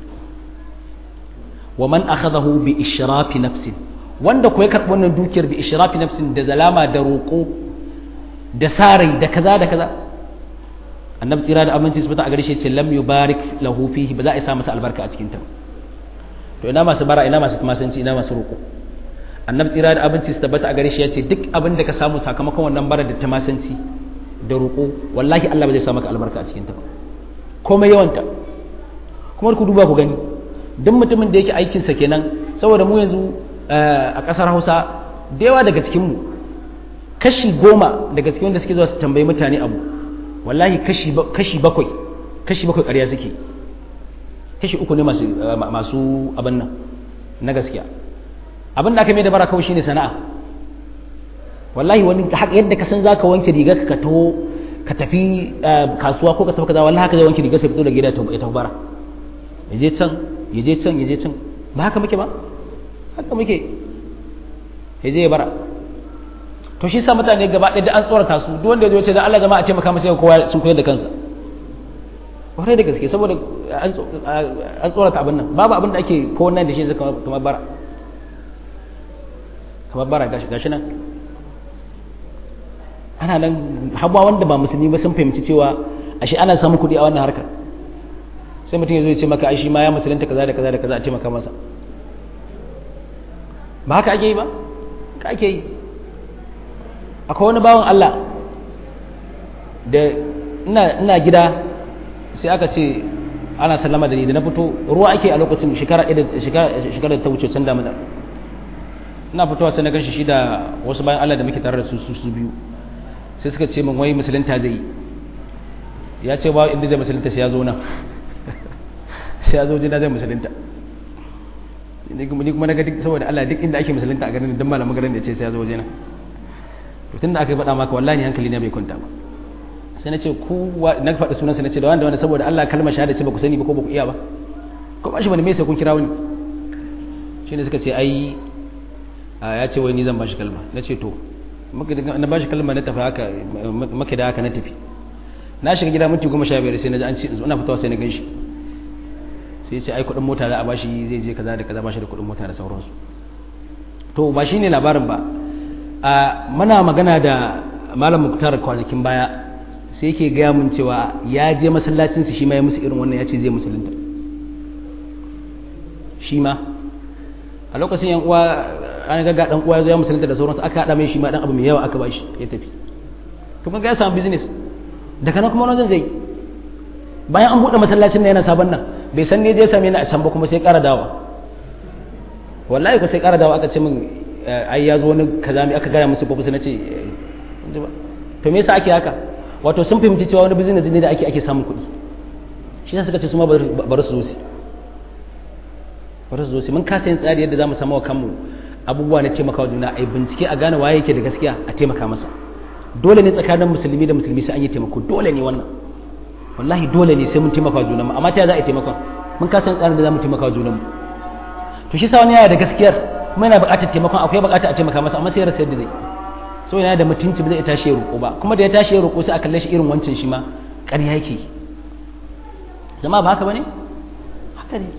wa man akhadahu bi ishrafi nafsin wanda ko ya karɓi wannan dukiyar bi ishrafi nafsin da zalama da roƙo da sarai da kaza da kaza annabi tsira da aminci su fita a gare shi ce lam yubarik lahu fihi ba za a sa masa albarka a cikin ta to ina masu bara ina masu tumasanci ina masu roƙo annabi tsira da aminci su tabbata a gare shi ya ce duk abin da ka samu sakamakon wannan bara da tumasanci da roƙo wallahi Allah ba zai sa maka albarka a cikin ta ba komai yawanta kuma ku duba ku gani duk mutumin da yake aikinsa kenan saboda mu yanzu a ƙasar hausa da yawa daga cikinmu kashi goma daga cikin wanda suke zuwa su tambayi mutane abu wallahi kashi bakwai kashi bakwai ƙarya suke kashi uku ne masu masu abin nan na gaskiya abin da aka mai da bara kawai shine sana'a wallahi wani yadda ka san zaka wanke riga ka taho ka tafi kasuwa ko ka tafi kaza wallahi haka zai wanke riga sai fito da gida ya tafi bara yaje can yaje can yaje can ba haka muke ba haka muke yaje ya bara to shi sa mutane gaba ɗaya da an tsorata su duk wanda ya zo ce da Allah jama'a taimaka masa kowa sun koyar da kansa kwarai da gaske saboda an tsorata abin nan babu abin da ake ko nan da shi zai kamar bara kamar bara gashi nan ana nan hawa wanda ba musulmi ba sun fahimci cewa ashe ana samun kuɗi a wannan harkar sai mutum ya zo ya ce maka shi ma ya musulunta kaza da kaza da kaza a taimaka masa ba haka ake yi ba ka ake yi akwai wani bawan Allah da ina gida sai aka ce ana sallama da ni da na fito ruwa ake a lokacin shekara da ta wuce can damuna ina fitowa sai na gashi shi da wasu bayan Allah da muke tare da su su biyu sai suka ce min wai musulunta zai ya ce ba inda zai musulunta sai ya zo nan sai ya zo jina zai musulunta ni kuma na ga duk saboda Allah duk inda ake musulunta a garin dan malamin garin da ce sai ya zo waje na to tunda aka faɗa maka wallahi hankali ne bai kwanta ba sai na ce ku na faɗi sunan sai na ce da wanda wanda saboda Allah kalmar shahada ce ba ku sani ba ko ba ku iya ba ko ba shi bane me sai kun kira wani shine suka ce ai ya ce wai ni zan bashi kalma na ce to na bashi kalma na tafi haka maka da haka na tafi na shiga gida minti goma sha biyar sai na ji an ce ina fitowa sai na gan shi sai ce ai kuɗin mota za a bashi zai je kaza da kaza bashi da kuɗin mota da sauransu to ba shine labarin ba a muna magana da malam muktar kwanakin baya sai yake gaya mun cewa ya je masallacin su shi ma ya musu irin wannan ya ce zai musulunta shi ma a lokacin yan uwa an ga dan uwa ya zo ya musulunta da sauransu aka hada mai shi ma dan abu mai yawa aka bashi ya tafi to kun ga ya samu business daga nan kuma wani zai bayan an buɗe masallacin nan yana sabon nan bai san ne je same ni a can ba kuma sai ƙara dawa wallahi ko sai ƙara dawa aka ce min ai ya zo wani kaza mai aka gaya musu ko na ce to me yasa ake haka wato sun fahimci cewa wani business ne da ake ake samun kuɗi shi yasa suka ce su ma bari su zo su bari su zo su mun kasa yin tsari yadda zamu samu wa kanmu abubuwa na taimakawa juna ai bincike a gane waye yake da gaskiya a taimaka masa dole ne tsakanin musulmi da musulmi sai an yi taimako dole ne wannan wallahi dole ne sai mun taimaka junanmu amma ta za a yi taimakon mun kasa yin tsarin da zamu taimaka junanmu to shi sa wani yana da gaskiyar kuma yana buƙatar taimakon akwai buƙatar a taimaka masa amma sai ya rasa yadda zai so yana da mutunci ba zai tashi ya roƙo ba kuma da ya tashi ya roƙo sai a kalle shi irin wancan shi ma ƙarya yake zama ba haka bane haka ne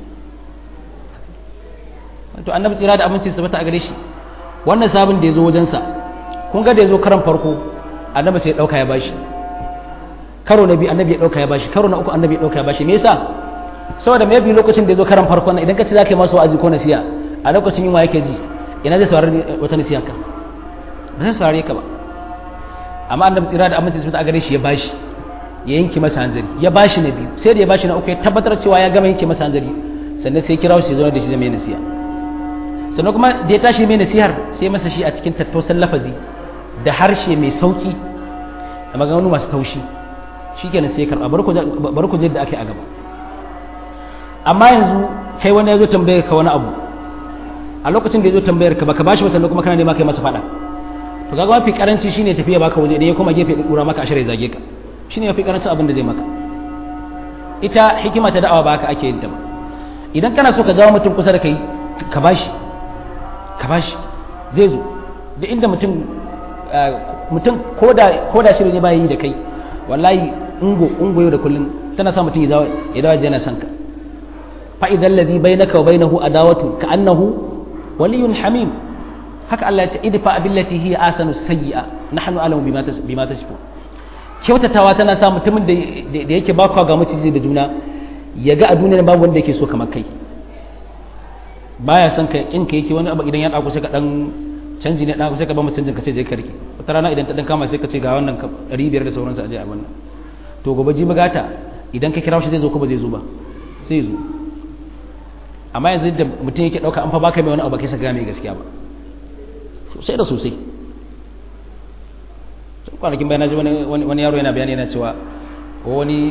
to annabi tsira da aminci su bata a gare shi wannan sabon da ya zo wajensa kun ga da ya zo karan farko annabi sai ya ɗauka ya bashi karo na biyu annabi ya ɗauka ya bashi karo na uku annabi ya ɗauka ya bashi me yasa saboda maybe lokacin da ya zo karan farko idan ka ce za ka yi masa wa'azi ko nasiya a lokacin yunwa yake ji ina zai saurari wata nasiya ka ba zai saurare ka ba amma annabi tsira da aminci sun a gare shi ya bashi ya yanke masa hanzari ya bashi na biyu sai da ya bashi na uku ya tabbatar cewa ya gama yanke masa hanzari sannan sai kira shi zama da shi zama nasiya sannan kuma da ya tashi mai nasihar sai masa shi a cikin tattausan lafazi da harshe mai sauki da maganganu masu taushi shikenan sai ya karba bar ku je da ake a gaba amma yanzu kai wani ya zo tambayar ka wani abu a lokacin da ya zo tambayar ka baka bashi ba sannan kuma kana nema kai masa fada to kaga mafi karanci shine tafiya baka waje da ya kuma gefe da kura maka ashirin zage ka shine mafi karancin abin da zai maka ita hikima ta da'awa ba haka ake yin ta ba idan kana so ka jawo mutum kusa da kai ka bashi ka bashi zai zo da inda mutum mutum koda koda shi ne ba yi da kai wallahi ungo ungo yau da kullun tana sa mutum ya dawo yana son ka fa idan ladhi bainaka wa bainahu adawatu ka annahu waliyun hamim haka Allah ya ce idfa billati hiya asanu sayyi'a nahnu alamu bima bima tasfu kyautatawa tana sa mutumin da da yake bakwa ga maciji da juna ya ga a duniyar babu wanda yake so kamar kai baya son ka kin ka yake wani abu idan ya dauko sai ka dan canji ne dan sai ka ba mu canjin ka ce je ka rike wata rana idan ta dan kama sai ka ce ga wannan 500 da sauransu a je a wannan to gobe ji magata idan ka kira shi zai zo ko ba zai zo ba sai zo amma yanzu da mutum yake dauka an fa baka mai wani abu kai sa ga mai gaskiya ba sosai da sosai kwanakin bayan ji wani yaro yana bayani yana cewa wani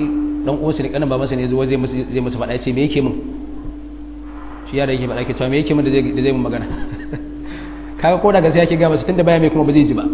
dan uwansa ne kanin ba masa ne zuwa zai musu zai musu faɗa ya ce me yake min shi yara yake faɗa ke cewa me yake min da zai da zai mun magana kaga ko da gaskiya yake ga masa tunda baya mai kuma ba zai ji ba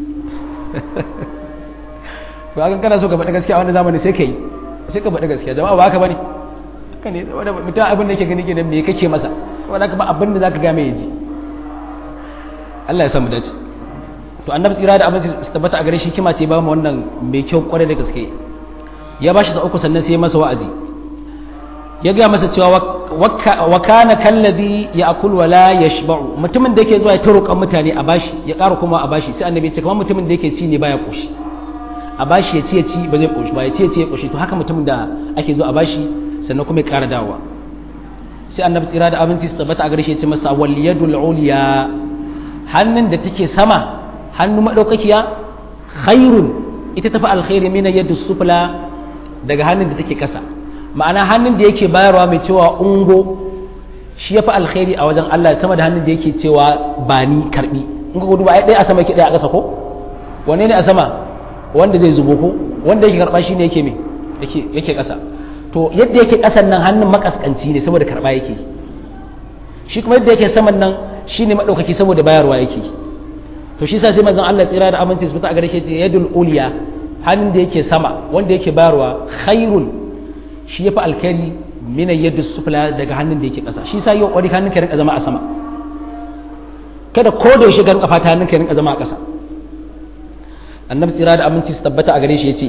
to akan kana so ka faɗa gaskiya a wannan zamani sai kai sai ka faɗa gaskiya jama'a ba haka bane haka ne wanda mutum abin da yake gani kenan me kake masa wanda ka ba abin da zaka ga mai yaji Allah ya samu dace to annabi tsira da abin su tabbata a gare shi kima ce ba mu wannan mai kyau kwarai da gaske ya bashi sa uku sannan sai masa wa'azi ya ga masa cewa wa kana kallazi ya'kul wa la yashba'u mutumin da yake zuwa ya tarokan mutane a bashi ya ƙara kuma a bashi sai annabi ya ce kamar mutumin da yake ci ne baya koshi a bashi ya ci ya ci ba zai koshi ba ya ci ya ci ya koshi to haka mutumin da ake zuwa a bashi sannan kuma ya ƙara dawowa sai annabi tsira da abinci su tabbata a gare shi ya ce masa wal yadul uliya hannun da take sama hannu madaukakiya khairun ita tafi alkhairi mina yadda sufla daga hannun da take kasa ma'ana hannun da yake bayarwa mai cewa ungo shi ya fi alkhairi a wajen Allah sama da hannun da yake cewa ba ni karbi in ka gudu ba ɗaya a sama yake ɗaya a ƙasa ko wane ne a sama wanda zai zubo ko wanda yake karɓa shi ne yake me yake yake ƙasa to yadda yake ƙasan nan hannun makaskanci ne saboda karɓa yake shi kuma yadda yake saman nan shi ne maɗaukaki saboda bayarwa yake to shi sa sai manzon Allah tsira da aminci su fita a gare shi yadul uliya hannun da yake sama wanda yake bayarwa khairun shi yafi alkhairi min yadda sufla daga hannun da yake ƙasa shi sa yau kwari hannun ka rinka zama a sama kada ko da yaushe garin kafa ta hannun ka rinka zama a ƙasa annabi tsira da aminci su tabbata a gare shi yace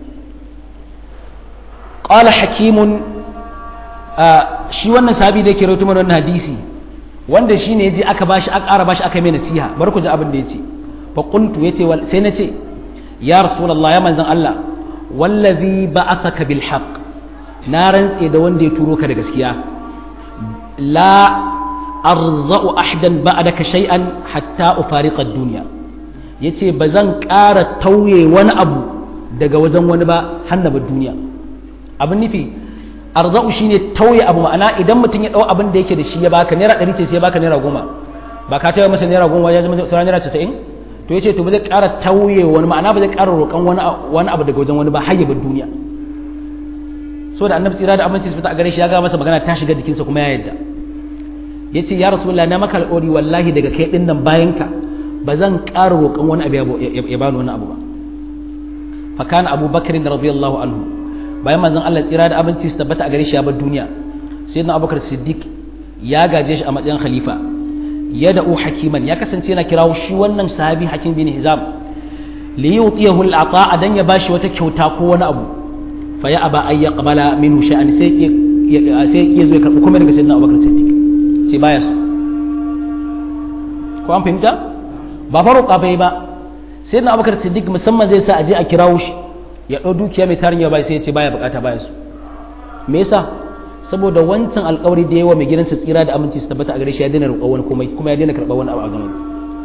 qala hakimun shi wannan sahabi da yake rawaito mana wannan hadisi wanda shi ne ya je aka bashi aka ƙara bashi aka mai nasiha bar ku ji abin da ya ce fa qultu yace sai na ce ya rasulullah ya manzon Allah wallazi ba'athaka bil haqq na rantse da wanda ya turo ka da gaskiya la arza'u ahdan ba'daka shay'an hatta ufariqa ad-dunya yace bazan ƙara tauye wani abu daga wajen wani ba hannaba duniya abin nufi arzau shine tauye abu ma'ana idan mutum ya dau abin da yake da shi ya baka naira 100 ce sai ya baka naira 10 ba ka tauye masa naira 10 ya zama sauran naira 90 to yace to ba zai ƙara tauye wani ma'ana ba zai ƙara roƙon wani wani abu daga wajen wani ba har ya bar duniya so da annabi tsira da aminci su fita a gare shi ya ga masa magana ta shiga jikinsa kuma ya yadda yace ya rasulullahi na maka alƙawari wallahi daga kai din nan bayan ka ba zan ƙara roƙon wani abu ya bani wani abu ba fa kana abubakar radiyallahu anhu bayan manzon Allah tsira da abinci su tabbata a gare shi ya bar duniya sayyidina abubakar siddiq ya gaje shi a matsayin khalifa ya da'u hakiman ya kasance yana kirawo shi wannan sahabi hakim bin hizam li yutiyahu al-ata dan ya bashi wata kyauta ko wani abu fa ya aba ay yaqbala minhu sha'an sai sai ya zo ya karbi kuma daga sayyidina abubakar siddiq sai baya so ko an fahimta ba faruka bai ba sayyidina abubakar siddiq musamman zai sa a je a kirawo shi ya ɗau dukiya mai tarin yawa sai ya ce baya bukata baya su me yasa saboda wancan alkawari da yawa mai gidansa tsira da aminci su tabbata a gare shi ya daina roƙo wani komai kuma ya daina karɓar wani abu a gano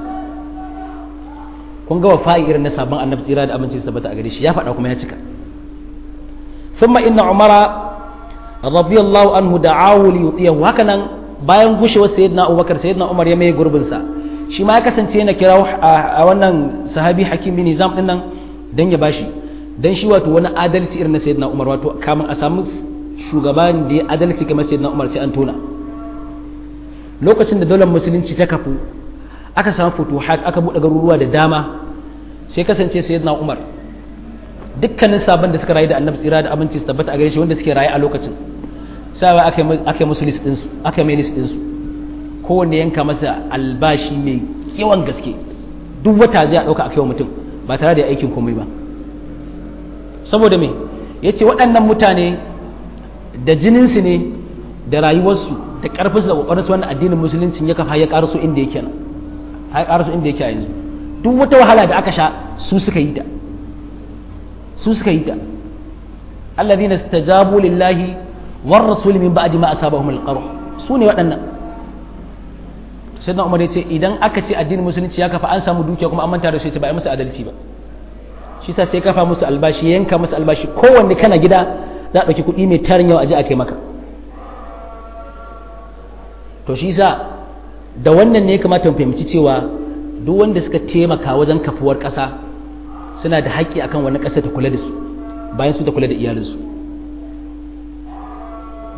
kun ga wafa'i irin na sabon annabi tsira da aminci su tabbata a gare shi ya faɗa kuma ya cika thumma inna umara radiyallahu anhu da'awu li yutiyahu haka nan bayan gushewar sayyidina abubakar sayyidina umar ya mai gurbin sa shi ma ya kasance yana kira a wannan sahabi hakim bin nizam din nan dan ya bashi dan shi wato wani adalci irin na sayyidina Umar wato kamun a samu shugaban da ya adalci kamar sayyidina Umar sai an tona lokacin da daular musulunci ta kafu aka samu futuhat aka buɗe garuruwa da dama sai kasance sayyidina Umar dukkanin sabon da suka rayu da annabi tsira da abinci su tabbata a gare shi wanda suke rayu a lokacin sai aka aka musu list din su aka mai list din su kowanne yanka masa albashi mai yawan gaske duk wata zai a dauka a kai mutum ba tare da aikin komai ba saboda me ya ce waɗannan mutane da jininsu ne da rayuwarsu da ƙarfinsu da ƙoƙarinsu wannan addinin musulunci ya kafa ya ƙarasu inda yake nan ya ƙarasu inda yake a yanzu duk wata wahala da aka sha su suka yi ta su suka yi ta alladhina istajabu lillahi war rasul min ba'di ma asabahum al-qarh su ne waɗannan sayyidina umar ya ce idan aka ce addinin musulunci ya kafa an samu dukiya kuma an manta da su ya ce ba a musu adalci ba shi sa sai kafa musu albashi yanka musu albashi kowanne kana gida za a ɗauki kuɗi mai tarin yawa a je a kai maka to shi sa da wannan ne ya kamata mu fahimci cewa duk wanda suka taimaka wajen kafuwar ƙasa suna da haƙƙi akan wani ƙasa ta kula da su bayan su ta kula da iyalinsu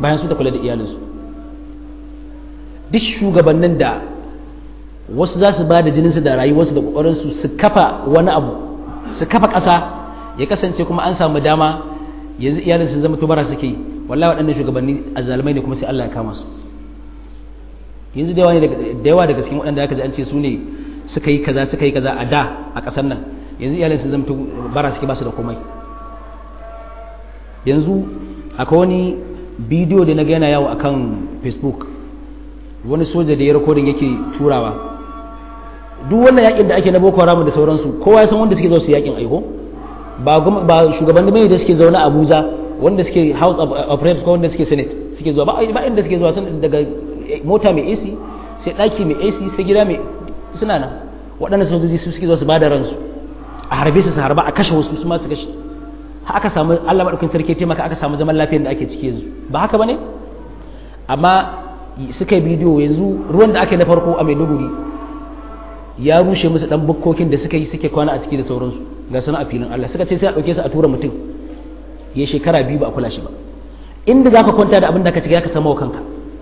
bayan su ta kula da iyalinsu duk shugabannin da wasu za su ba da jininsu da rayuwarsu da ƙoƙarinsu su kafa wani abu su kafa ƙasa ya kasance kuma an samu dama yanzu iyalinsu zama tubara suke yi wallahi waɗannan shugabanni azzalumai ne kuma sai Allah ya kama su yanzu da yawa daga cikin waɗanda aka ji an ce su ne suka yi kaza suka yi kaza a da a ƙasar nan yanzu iyalinsu zama bara suke ba su da komai yanzu akwai wani bidiyo da na ga yana yawo akan facebook wani soja da ya rikodin yake turawa duk wannan yakin da ake na boko haram da sauransu kowa ya san wanda suke zo su yakin aiko ba ba shugabanni mai da suke zaune a Abuja wanda suke house of reps ko wanda suke senate suke zuwa ba ba inda suke zuwa sun daga mota mai AC sai daki mai AC sai gida mai suna nan waɗannan sojoji su suke zuwa su bada ransu a harbe su su harba a kashe wasu su ma su kashe har aka samu Allah madaukakin sarki ce maka aka samu zaman lafiyar da ake ciki yanzu ba haka bane amma suka yi bidiyo yanzu ruwan da aka yi na farko a Maiduguri ya rushe musu dan bukkokin da suka yi suke kwana a ciki da sauransu ga suna a filin Allah suka ce sai a dauke su a tura mutum ya shekara biyu ba a kula shi ba inda zaka kwanta da abin da ka ci ka samu kanka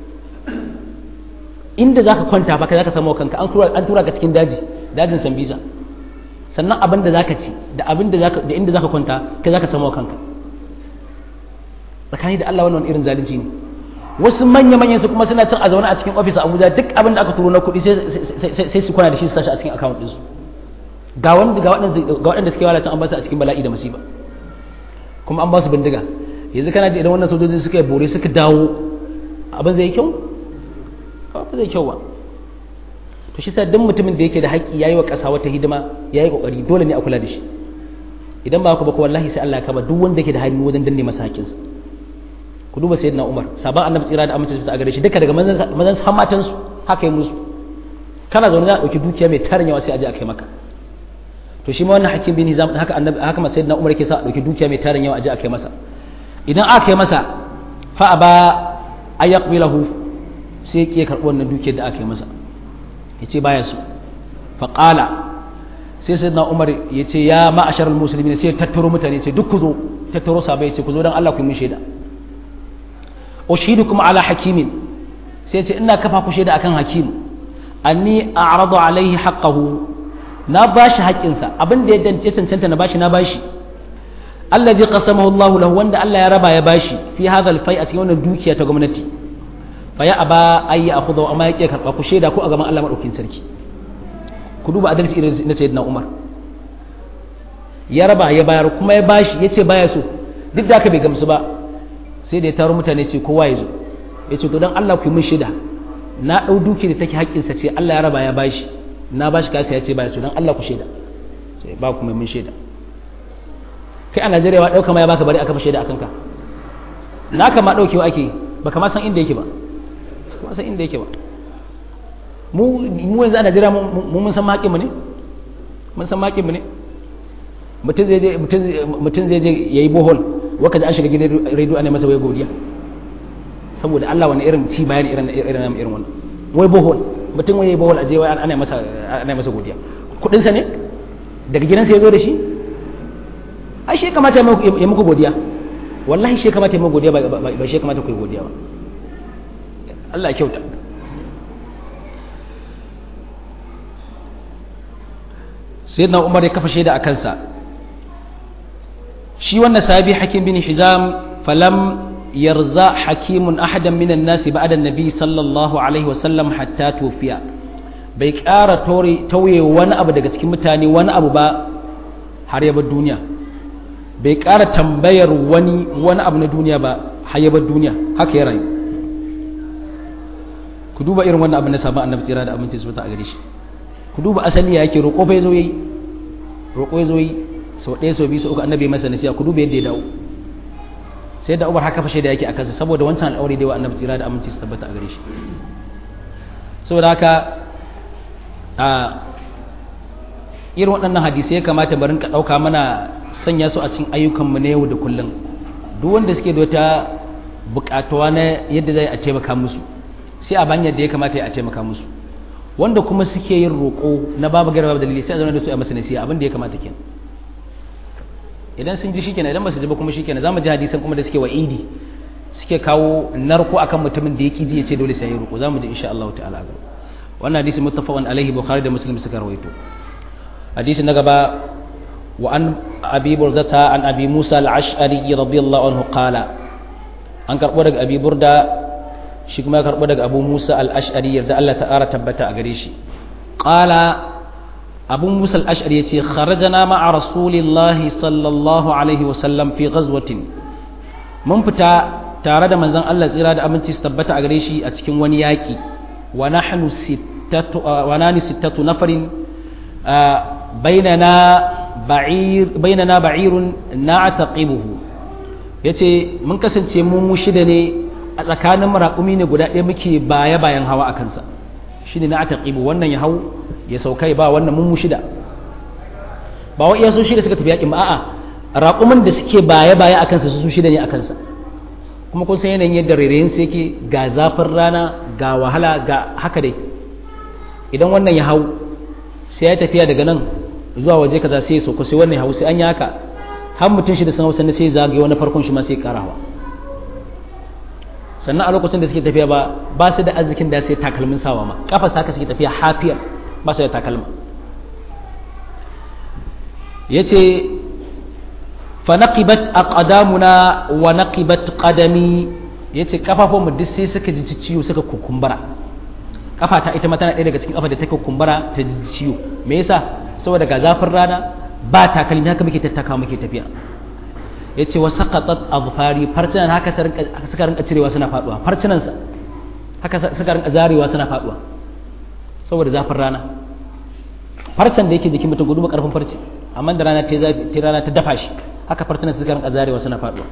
inda zaka kwanta ba ka zaka samu kanka an tura an tura ka cikin daji dajin Sambisa sannan abin da zaka ci da abin da zaka da inda zaka kwanta kai zaka samu kanka tsakani da Allah wannan irin zalunci ne wasu manya-manyan su kuma suna cin a zaune a cikin ofis a abuja duk abin da aka turo na kuɗi sai su kwana da shi su sashi a cikin account ɗinsu ga wanda ga waɗanda suke walacin an ba su a cikin bala'i da musiba kuma an ba su bindiga yanzu kana ji idan wannan sojoji suka yi bore suka dawo abin zai yi kyau ba zai kyau ba to shi sa duk mutumin da yake da haƙƙi yayi wa ƙasa wata hidima yayi kokari dole ne a kula da shi idan ba ku ba ko wallahi sai Allah ya kama duk wanda yake da hannu wajen danne masa haƙƙinsa ku duba sayyidina Umar sabon annabi tsira da amince su a gare shi duka daga mazan har matan su haka yi musu kana zaune za a dauki dukiya mai tarin yawa sai a je a kai maka to shi ma wannan hakim bin Hizam haka annabi haka sayyidina Umar yake sa a dauki dukiya mai tarin yawa a je a kai masa idan aka kai masa fa aba ayaqbilahu sai ya karbi wannan dukiyar da aka yi masa yace baya su fa qala sai sayyidina Umar yace ya ma'asharal muslimin sai tattaro mutane ce duk ku zo tattaro sabai yace ku zo dan Allah ku yi mun shaida ushidukum ala hakimin sai ce ina kafa ku shaida akan hakim anni a'radu alaihi haqqahu na bashi haƙƙinsa abin da ya dance cancanta na bashi na bashi allazi qasamahu Allahu lahu wanda Allah ya raba ya bashi fi hadha al-fai a cikin wannan dukiya ta gwamnati fa ya aba ay ya'khudhu amma yake karba ku shaida ko a gaban Allah madaukin sarki ku duba adalci irin na sayyidina Umar ya raba ya bayar kuma ya bashi yace baya so duk da haka bai gamsu ba sai da ya taro mutane ce kowa ya zo ya ce to don Allah ku yi min shida na ɗau duki da take haƙƙinsa ce Allah ya raba ya bashi na bashi kasa ya ce baya so don Allah ku shaida sai ba ku mai min shaida kai a Najeriya wa ɗauka ma ya baka bari aka fa shaida akan ka na ka ma ɗaukewa ake baka ma san inda yake ba ba san inda yake ba mu mu yanzu a Najeriya mu mun san haƙƙin mu ne mun san haƙƙin mu ne mutum zai je mutum zai je yayi bohol waka da an shiga gidan rediyo ana masa wai godiya saboda Allah wani irin ci bayan irin irin irin wannan wai bohol mutum wai bohol aje wai ana masa ana masa godiya kudin sa ne daga gidansa ya zo da shi ai shi kamata ya muku godiya wallahi shi kamata ya muku godiya ba shi kamata ku yi godiya ba Allah ya kyauta sayyidina Umar ya kafa shaida a kansa shi wannan sahabi hakim bin hizam falam yarza hakimun ahadan minan nasi ba'da nabi sallallahu alaihi wasallam hatta tufiya bai ƙara tauye wani abu daga cikin mutane wani abu ba har ya bar duniya bai ƙara tambayar wani wani abu na duniya ba har ya bar duniya haka ya rayu ku duba irin wannan abu na sabon annabi tsira da aminci su a gare shi ku duba asali ya yake roƙo fa ya zo yi roƙo ya zo yi sau ɗaya sau biyu sau uku annabi masa nasiya ku duba yadda ya dawo sai da umar haka fashe da yake a kansa saboda wancan al'aure da yawa annabi tsira da aminci su tabbata a gare shi saboda haka a irin waɗannan hadisai ya kamata barin ka ɗauka mana sanya su a cikin ayyukanmu na yau da kullum duk wanda suke da wata buƙatuwa na yadda zai a taimaka musu sai a banyar da ya kamata ya a taimaka musu wanda kuma suke yin roƙo na babu garba dalili sai a zauna da su a masa nasiha abin da ya kamata kenan idan sun ji shikenan idan ba su ji ba kuma shikenan zamu ji hadisan kuma da suke wa idi suke kawo narko akan mutumin da yake ji ya ce dole sai ya ruku zamu ji insha Allah ta'ala ga wannan hadisi muttafaqun alaihi bukhari da muslim suka rawaito hadisi na gaba wa an abi burdata an abi musa al-ash'ari radiyallahu anhu qala an karbo daga abi burda shi kuma ya karbo daga abu musa al-ash'ari yarda Allah ta'ala tabbata a gare shi qala abu musa al-ash'ari yace kharajana ma'a rasulillahi sallallahu alaihi wa sallam fi ghazwatin mun fita tare da manzon Allah tsira da aminci su tabbata a gare shi a cikin wani yaki wa nahnu sittatu wa nani sittatu nafarin bainana ba'ir bainana ba'irun na'taqibuhu yace mun kasance mu mu shida ne a tsakanin raƙumi ne guda ɗaya muke baya bayan hawa a kansa shine na'taqibu wannan ya hau ya saukai ba wannan mun mu shida ba wa iya su shida suka tafi yakin ba a'a raƙumin da suke baya baya a kansa su shida ne a kansa kuma kun san yanayin yadda rairayin su yake ga zafin rana ga wahala ga haka dai idan wannan ya hau sai ya tafiya daga nan zuwa waje kaza sai ya sauko sai wannan ya hau sai an yi haka har mutum shi da sun hau sannan sai ya zagaye wani farkon shi ma sai ya kara hawa sannan a lokacin da suke tafiya ba ba su da arzikin da sai takalmin sawa ma kafa haka suke tafiya hafiyar ba su da takalma yace fanaqibat aqdamuna wa naqibat qadami yace kafafun mu duk sai suka ji ciwo suka kukumbura kafa ta ita ma tana ɗaya daga cikin kafa da take kukumbura ta ji ciwo me yasa saboda ga zafin rana ba takalmi haka muke tattaka muke tafiya yace wa saqatat azfari farcinan haka suka rinka cirewa suna faduwa farcinan sa haka suka rinka zarewa suna faduwa saboda zafin rana farcen da yake jikin mutum gudu karfin farce amma da rana ta zafi ta rana ta dafa shi haka fartunan suka rinka zarewa suna faduwa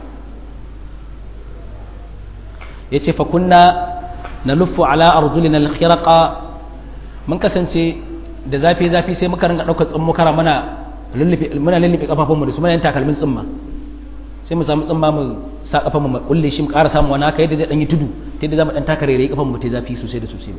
yace fa kunna naluffu ala arjulina alkhiraqa mun kasance da zafi zafi sai muka rinka daukar tsummukara muna lullufe muna lullufe kafafunmu da su muna yin takalmin tsumma sai mu samu tsumma mu sa kafan mu kulle shi mu ƙara samu wani haka yadda zai dan yi tudu ta yadda zamu dan taka rere kafan mu ta zafi sosai da sosai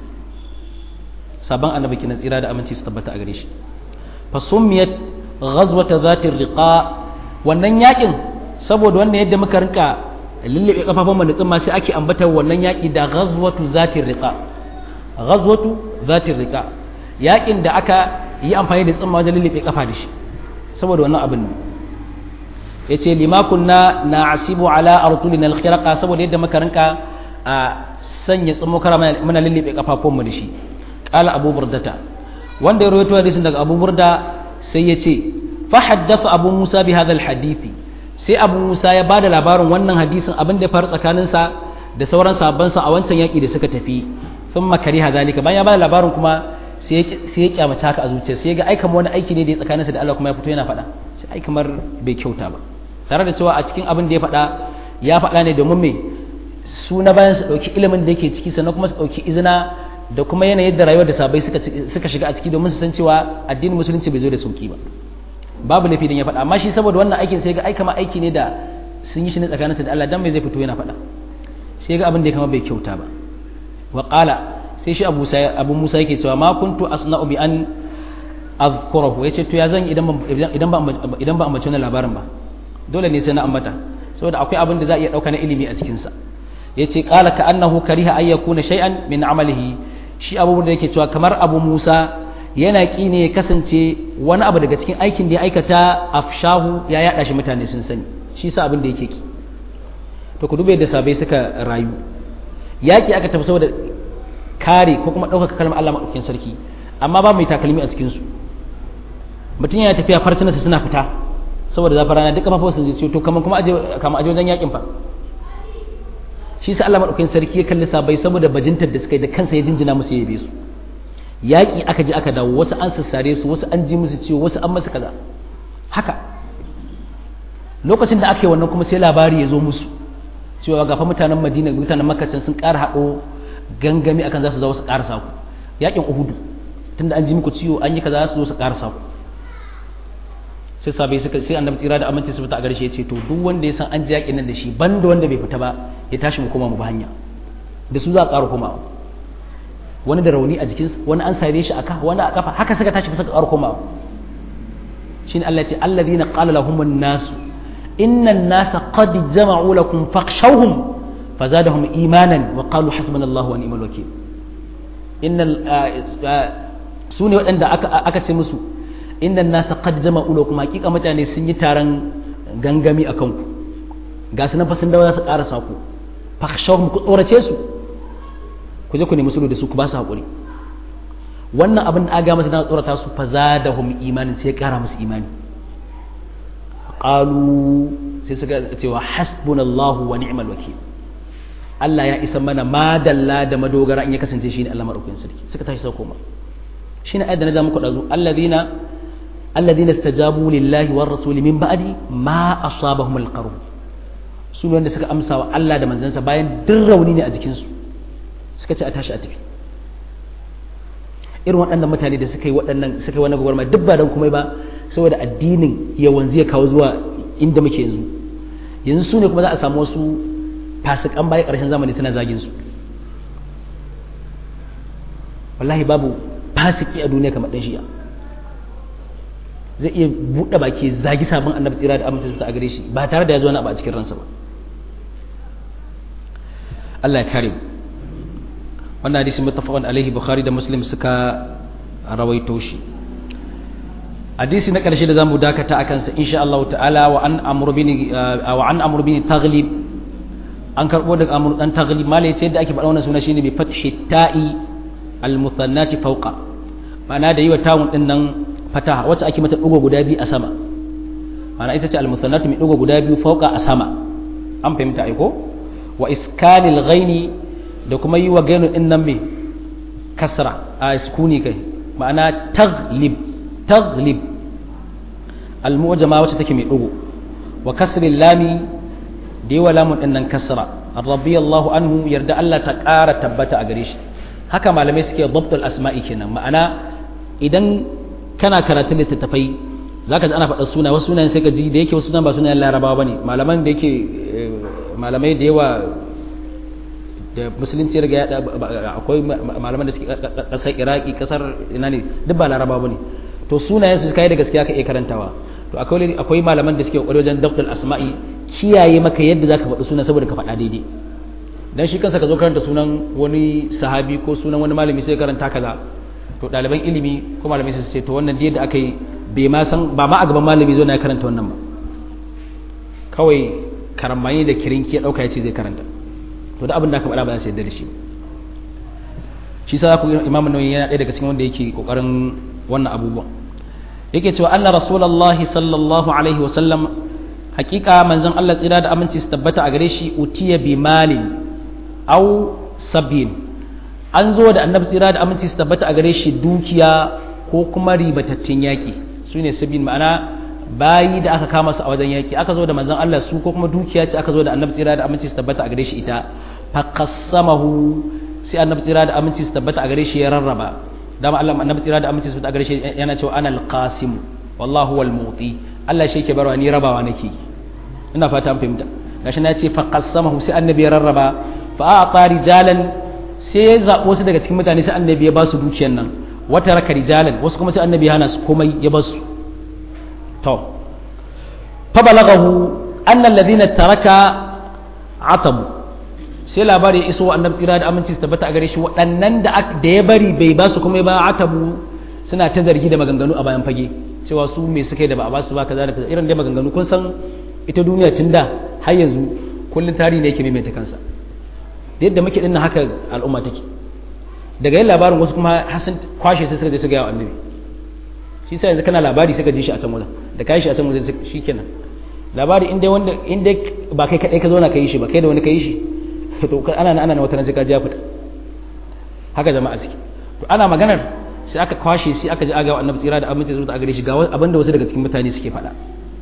sabon annabi kina tsira da aminci su tabbata a gare shi fa summiyat ghazwata zatir riqa wannan yakin saboda wannan yadda muka rinka lullube kafafun mu da tsumma sai ake ambata wannan yaki da ghazwatu zatir riqa ghazwatu zatir riqa yakin da aka yi amfani da tsumma wajen lullube kafa da shi saboda wannan abin ne yace lima kunna na'asibu ala artulina alkhiraqa saboda yadda muka rinka a sanya tsummokara muna lullube kafafun mu da shi qala abu burdata wanda ya rawaito hadisin daga abu burda sai ya ce fa haddatha abu musa bi hadha alhadithi sai abu musa ya bada labarin wannan hadisin abin da ya faru tsakanin sa da sauran sahabban sa a wancan yaki da suka tafi thumma kariha zalika bayan ya bada labarin kuma sai ya kyamace haka a zuciya sai ya ga ai kamar wani aiki ne da ya tsakaninsa da Allah kuma ya fito yana faɗa sai ai kamar bai kyauta ba tare da cewa a cikin abin da ya faɗa ya faɗa ne domin me su na bayan su ɗauki ilimin da yake ciki sannan kuma su ɗauki izina da kuma yanayin da rayuwar da sabai suka suka shiga a ciki domin su san cewa addinin musulunci bai zo da sauki ba babu laifi dan ya faɗa amma shi saboda wannan aikin sai ga ai kamar aiki ne da sun yi shi ne tsakaninsa da Allah dan mai zai fito yana faɗa sai ga abin da ya kama bai kyauta ba wa qala sai shi abu abu musa yake cewa ma kuntu asna'u bi an azkurahu yace to ya zan idan idan ba idan ba ambaci wannan labarin ba dole ne sai na ambata saboda akwai abin da za a iya dauka na ilimi a cikin sa yace qala ka annahu kariha ay yakuna shay'an min amalihi shi abu da yake cewa kamar abu musa yana ki ne ya kasance wani abu daga cikin aikin da ya aikata afshahu ya yada shi mutane sun sani shi sa abin da yake ki to ku dube da sabai suka rayu yaki aka tafi saboda kare ko kuma ɗaukaka kalmar Allah maɗaukin sarki amma ba mai takalmi a cikinsu mutum yana tafiya farcinarsa suna fita saboda zafin rana duk kafafun sun ce to kamar kuma aje kama aje wajen yakin fa shi sa Allah maɗaukin sarki ya kalli sabai saboda bajintar da suka yi da kansa ya jinjina musu ya yabe su yaƙi aka je aka dawo wasu an sassare su wasu an ji musu ciwo wasu an masu kaza haka lokacin da aka yi wannan kuma sai labari ya zo musu cewa gafa mutanen madina mutanen makacin sun ƙara haɗo gangami akan za su zo su karasa ku yakin uhudu tunda an ji muku ciwo an yi kaza za su zo su karasa ku sai sabai suka sai annabi tsira da aminci su fita a garshe ce to duk wanda ya san an ji yakin nan da shi banda wanda bai fita ba ya tashi mu koma mu ba hanya da su za a ƙara komawa wani da rauni a jikinsa wani an sare shi a kafa wani a kafa haka suka tashi suka ƙara komawa shine Allah ya ce alladhina qala lahumun nasu inna an-nasa qad jama'u lakum fakhshawhum fazadahum imanan wa qalu hasbunallahu wa ni'mal wakeel innal sune waɗanda aka aka ce musu innan nasa qad jama'u lakum hakika mutane sun yi taron gangami akan ku ga su nan fa sun dawo za su ƙarasa ku fakhshawhum ku tsorace su ku je ku nemi sulhu da su ku ba su haƙuri wannan abin da aga masa na tsorata su fa zadahum imanin sai ya ƙara musu imani qalu sai suka cewa hasbunallahu wa ni'mal wakil Allah ya isa mana madalla da madogara in ya kasance shine Allah madaukakin sarki suka tashi sau koma shine ayat da na ja muku dazu alladhina alladhina istajabu lillahi war rasuli min ba'di ma asabahum alqarh su ne wanda suka amsa wa Allah da manzansa bayan duk rauni ne a jikinsu suka ce a tashi a tafi irin waɗannan mutane da suka yi waɗannan suka yi wannan gwagwarmaya duk ba don komai ba saboda addinin ya wanzu ya kawo zuwa inda muke yanzu yanzu su ne kuma za a samu wasu fasikan baya ƙarshen zamani suna zagin su wallahi babu fasiki a duniya kamar ɗan shi'a zai iya buɗe baki zagi sabon annabi tsira da amince su a gare shi ba tare da ya zo na ba a cikin ransa ba Allah ya kare mu wannan hadisi muttafaqun alaihi bukhari da muslim suka rawaito shi hadisi na karshe da zamu dakata akan sa insha Allah ta'ala wa an amru bin wa an amru bin taghlib an karbo daga amru dan taghlib malai ce da ake faɗa wannan suna shine bi fathi ta'i al muthannati fawqa ma'ana da yi wa tawun din nan fataha wacce ake mata dugo guda biyu a sama ma'ana ita ce al muthannatu mai dugo guda biyu fawqa a sama an fahimta ai ko wa iskanil ghaini da kuma yi wa gainu din nan mai kasra a sukuni kai ma'ana taglib taglib al-mu'jama wacce take mai dugo wa kasril lami da yi wa lamun din nan kasra radiyallahu anhu yarda Allah ta ƙara tabbata a gare shi haka malamai suke dabtul asma'i kenan ma'ana idan kana karatun littattafai zaka ji ana faɗa suna wasu sunayen sai ka ji da yake wasu sunan ba sunayen larabawa bane malaman da yake malamai da yawa da musulunci ya riga ya akwai malaman da suke kasar iraki kasar ina ne duk ba laraba bane to sunayen su kai da gaskiya ka iya karantawa to akwai akwai malaman da suke kokari wajen dabtul asma'i kiyaye maka yadda zaka faɗi sunan saboda ka faɗa daidai dan shi kansa ka zo karanta sunan wani sahabi ko sunan wani malami sai karanta kaza to ɗaliban ilimi ko malami sai su ce to wannan da yadda aka yi bai ma san ba ma a gaban malami zo na karanta wannan ba kawai karamani da kirinki ya ɗauka ya ce zai karanta to da abin da aka faɗa ba za su yarda da shi shi sa ku imam nawawi yana ɗaya daga cikin wanda yake kokarin wannan abubuwan yake cewa anna rasulullahi sallallahu alaihi wa sallam hakika manzon Allah tsira da aminci su tabbata a gare shi utiya bi malin aw sabin an zo da annabi tsira da aminci su tabbata a gare shi dukiya ko kuma ribatattun yaki sune sabin ma'ana bayi da aka kama su a wajen yaki aka zo da manzon Allah su ko kuma dukiya ce aka zo da annabi tsira da aminci su tabbata a gare shi ita faqassamahu sai annabi tsira da aminci su tabbata a gare shi ya rarraba dama Allah annabi tsira da aminci su tabbata a gare shi yana cewa ana alqasim wallahu wal muti Allah shi yake barwa ni rabawa nake ina fata an fahimta gashi na ce faqassamahu sai annabi ya rarraba fa a'ta rijalan sai ya zabo su daga cikin mutane sai annabi ya ba su dukiyar nan wata raka rijalan wasu kuma sai annabi ya hana su komai ya ba su to fa balagahu anna alladhina taraka atabu sai labari ya iso wa annabi tsira da aminci su tabbata a gare shi waɗannan da da ya bari bai ba su kuma ba atabu suna ta zargi da maganganu a bayan fage cewa su me suka yi da ba a ba su ba kaza da kaza irin dai maganganu kun san ita duniya tun da har yanzu kullun tarihi ne yake maimaita kansa da yadda muke dinnan haka al'umma take daga yin labarin wasu kuma hasan kwashe sai suka je su ga annabi shi sai yanzu kana labari suka ji shi a can wajen da kai shi a can wajen shikenan labari in dai wanda in dai ba kai kadai ka zo na kai shi ba kai da wani kai shi to ana ana na wata sai ka ji ya fita haka jama'a suke to ana maganar sai aka kwashe sai aka ji aga annabi tsira da aminci zuwa a gare shi ga abinda wasu daga cikin mutane suke faɗa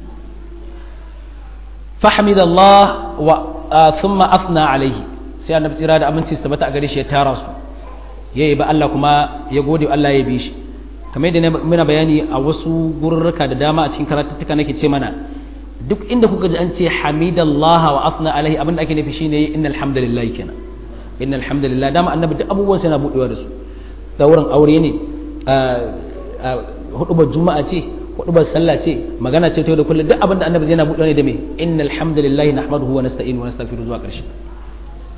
fahmid Allah wa thumma afna alaihi sai annabi tsira da aminci su tabbata a gare shi ya tara su yayi ba Allah kuma ya gode Allah ya bi shi kamar yadda muna bayani a wasu gururruka da dama a cikin karatuttuka nake ce mana duk inda kuka ji an ce hamidallah wa afna alaihi abinda ake nufi shine innal hamdalillah kenan innal hamdalillah dama annabi duk abubuwan sai na budewa da su daurin aure ne hudubar juma'a ce hudubar sallah ce magana ce ta da kullum duk abinda annabi yana budewa ne da me innal hamdalillah nahmaduhu wa nasta'inu wa nastaghfiru zuwa karshe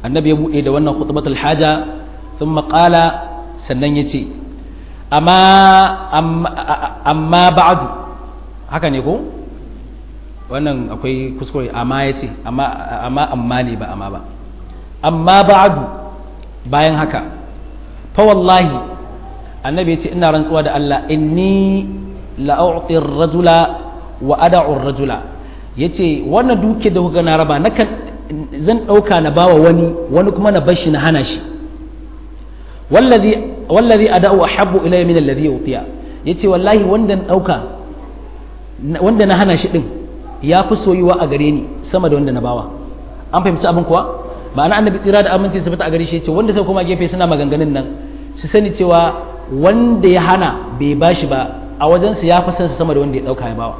annabi ya buɗe da wannan khutbatul haja thumma qala sannan yace amma amma ba'du haka ne ko wannan akwai kuskure amma yace amma amma amma ne ba amma ba amma ba'du bayan haka fa wallahi annabi yace ina rantsuwa da Allah inni la'u'ti ar-rajula wa ada'u ar-rajula yace wannan duke da kuka na raba nakan zan dauka na bawa wani wani kuma na bashi na hana shi wallazi wallazi ada'u ahabbu ilayya min alladhi utiya yace wallahi wanda na dauka wanda na hana shi din ya fi soyuwa a gare ni sama da wanda na bawa an fahimci abin kuwa ma'ana annabi tsira da aminci su fita a gare shi yace wanda sai kuma gefe suna maganganun nan su sani cewa wanda ya hana bai bashi ba a wajensa ya fi son sama da wanda ya dauka ya bawa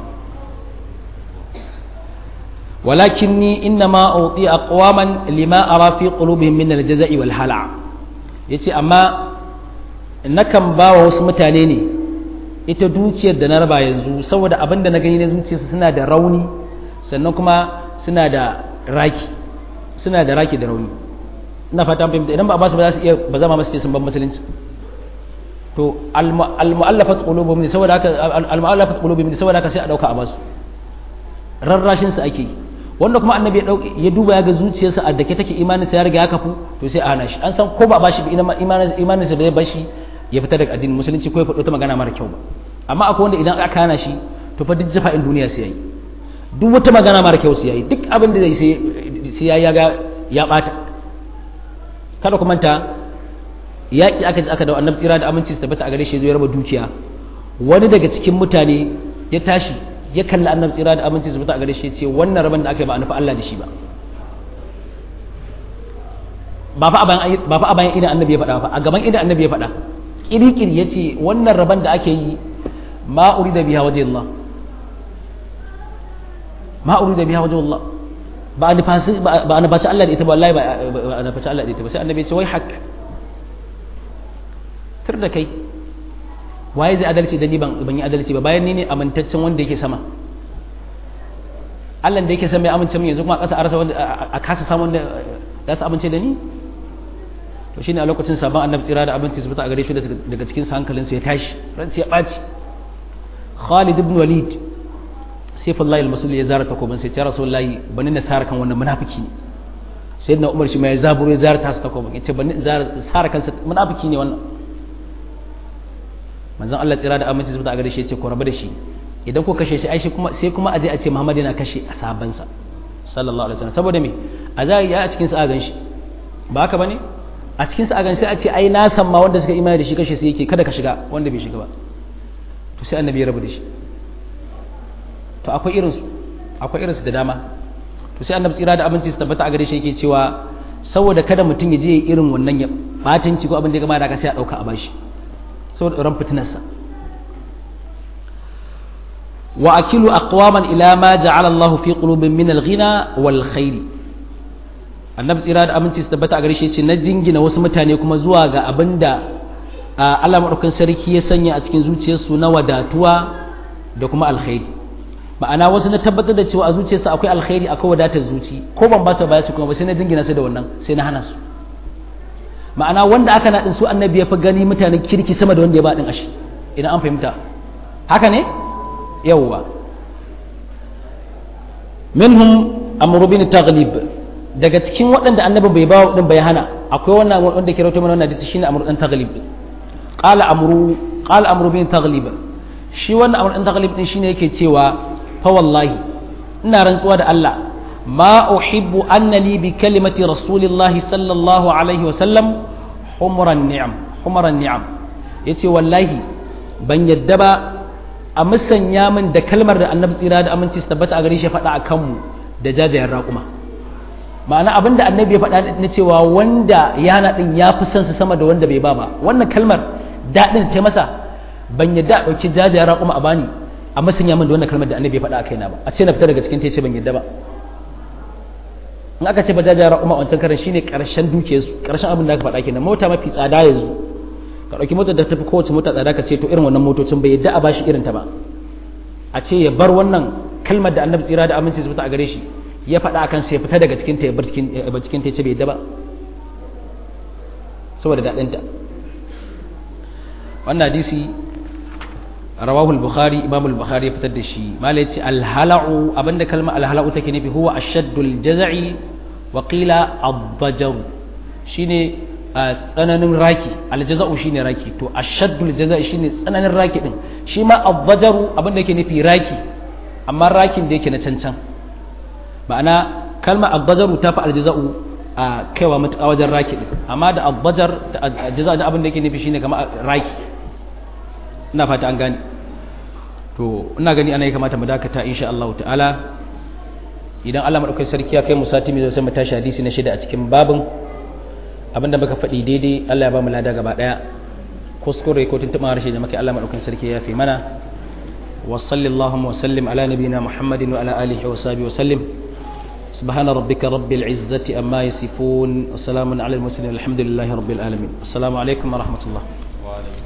ولكني إنما أعطي أقواما لما أرى في قلوبهم من الجزع والهلع yace amma nakan ba wa wasu mutane ne ita dukiyar da na raba yanzu saboda abin da na gani na zuciyarsu suna da rauni sannan kuma suna da raki suna da raki da rauni ina fata fahimta idan ba a basu ba za su iya ba zama masu ce sun ban musulunci to al-mu'allafat qulubuhum ne saboda haka al-mu'allafat qulubuhum ne saboda haka sai a dauka a basu rarrashin su ake yi wanda kuma annabi ya dauke ya duba ya ga zuciyarsa a dake take imanin sa ya riga ya kafu to sai a hana shi an san ko ba bashi imanin imanin sa bai bashi ya fita daga addinin musulunci ko ya faɗo ta magana mara kyau ba amma akwai wanda idan aka hana shi to fa duk jafa'in duniya sai yayi duk wata magana mara kyau sai yayi duk abin da zai sai ya ga ya bata kada ku manta yaƙi aka ji aka da annabi tsira da aminci su tabbata a gare shi zai raba dukiya wani daga cikin mutane ya tashi ya kalli annabi tsira da aminci su tabbata a gare shi ce wannan raban da aka yi ba a nufi Allah da shi ba ba fa a bayan idan annabi ya faɗa ba a gaban idan annabi ya faɗa kirikiri ya ce wannan raban da ake yi ma da biya waje Allah ma da biya waje Allah ba a nufaci Allah da ita ba wallahi ba a nufaci Allah da ita ba sai annabi ya ce wai hak tur da kai waye zai adalci da ni ban ban yi adalci ba bayan ni ne amintaccen wanda yake sama Allah da yake sama ya amince min yanzu kuma a ƙasa a rasa wanda a kasa samun wanda za su amince da ni to shine a lokacin sabon annabi tsira da abinci su fita a gare shi daga cikin sa hankalin su ya tashi ran ya ɓaci Khalid ibn Walid Saifullah al-Masul ya zara takobin sai ya Rasulullahi bani na sara kan wannan munafiki ne sayyidina Umar shi ma ya zaburo ya zara tasu takobin yace bani sara kansa munafiki ne wannan manzon Allah tsira da aminci zuwa a gare shi yace ko rabu da shi idan ko kashe shi ai shi kuma sai kuma aje a ce Muhammad yana kashe asabansa sallallahu alaihi wasallam saboda me a za ya a cikin sa a gan shi ba haka bane a cikin sa a gan sai a ce ai na san ma wanda suka imani da shi kashe su yake kada ka shiga wanda bai shiga ba to sai annabi ya rabu da shi to akwai irin su akwai irin su da dama to sai annabi tsira da aminci su tabbata a gare shi yake cewa saboda kada mutum ya je irin wannan ya batanci ko abin da ya gama da ka sai a dauka a bashi saboda tsoron fitinarsa wa akilu aqwaman ila ma ja'ala Allah fi qulubin min al-ghina wal khair annabi tsira da aminci su tabbata a gare shi ce na jingina wasu mutane kuma zuwa ga abinda Allah madaukakin sarki ya sanya a cikin zuciyarsu na wadatuwa da kuma alkhairi ma'ana wasu na tabbatar da cewa a zuciyarsu akwai alkhairi akwai wadatar zuci ko ban ba su baya su kuma ba sai na jingina su da wannan sai na hana su ma'ana wanda aka naɗin su annabi ya fi gani mutanen kirki sama da wanda ya baɗin ashi idan an fahimta haka ne yawwa minhum amru bin taghlib daga cikin waɗanda annabin bai bawa din bai hana akwai wannan wanda ke rawaito mana wannan hadisi shine amru dan taghlib qala amru qala amru bin taghlib shi wannan amru dan taghlib din shine yake cewa fa wallahi ina rantsuwa da Allah ما أحب أن لي بكلمة رسول الله صلى الله عليه وسلم حمر النعم حمر النعم yace wallahi ban yadda ba a musanya min da kalmar da annabi tsira da aminci su tabbata a gare shi faɗa a kanmu da jajayen raƙuma ma'ana abin da annabi ya faɗa na cewa wanda yana ɗin ya fi son su sama da wanda bai ba ba wannan kalmar daɗin ce masa ban yadda a ɗauki jajayen raƙuma a bani a musanya min da wannan kalmar da annabi ya faɗa a kaina ba a ce na fita daga cikin ta ce ban yadda ba in aka ce bajajara umma wancan karan shine karshen duke su karshen abin da aka faɗa kenan mota mafi tsada yanzu ka ɗauki motar da tafi kowace mota tsada ka ce to irin wannan motocin bai yadda a bashi irin ta ba a ce ya bar wannan kalmar da annabi tsira da aminci su fita a gare shi ya faɗa akan sai ya fita daga cikin ta ya bar cikin ta ce bai yadda ba saboda daɗinta wannan hadisi rawahu al-bukhari imam al-bukhari ya fitar da shi mala yace al-hala'u abinda kalma al-hala'u take nufi huwa ashaddul jaz'i wa qila ad-dajar shine tsananin raki al-jaza'u shine raki to ashaddul jaz'i shine tsananin raki din shi ma ad-dajaru abinda yake nufi raki amma rakin da yake na cancan ma'ana kalma ad-dajaru ta fi al-jaza'u a kaiwa matuƙa wajen raki din amma da ad-dajar da jaza da abin da yake nufi shine kamar raki ina fata an gane to ina gani ana yi kamata mu dakata insha Allah ta'ala idan Allah madaukakin sarki ya kai mu sati mai sai mu tashi hadisi na shida a cikin babin abinda muka faɗi daidai Allah ya ba mu lada gaba daya kuskure ko tuntuɓa harshe da muke Allah madaukakin sarki ya fi mana wa sallallahu wa sallim ala nabiyyina muhammadin wa ala alihi wa sahbihi wa sallim سبحان ربك رب العزة أما يصفون وسلام على المرسلين الحمد لله رب العالمين السلام عليكم ورحمة الله وعليكم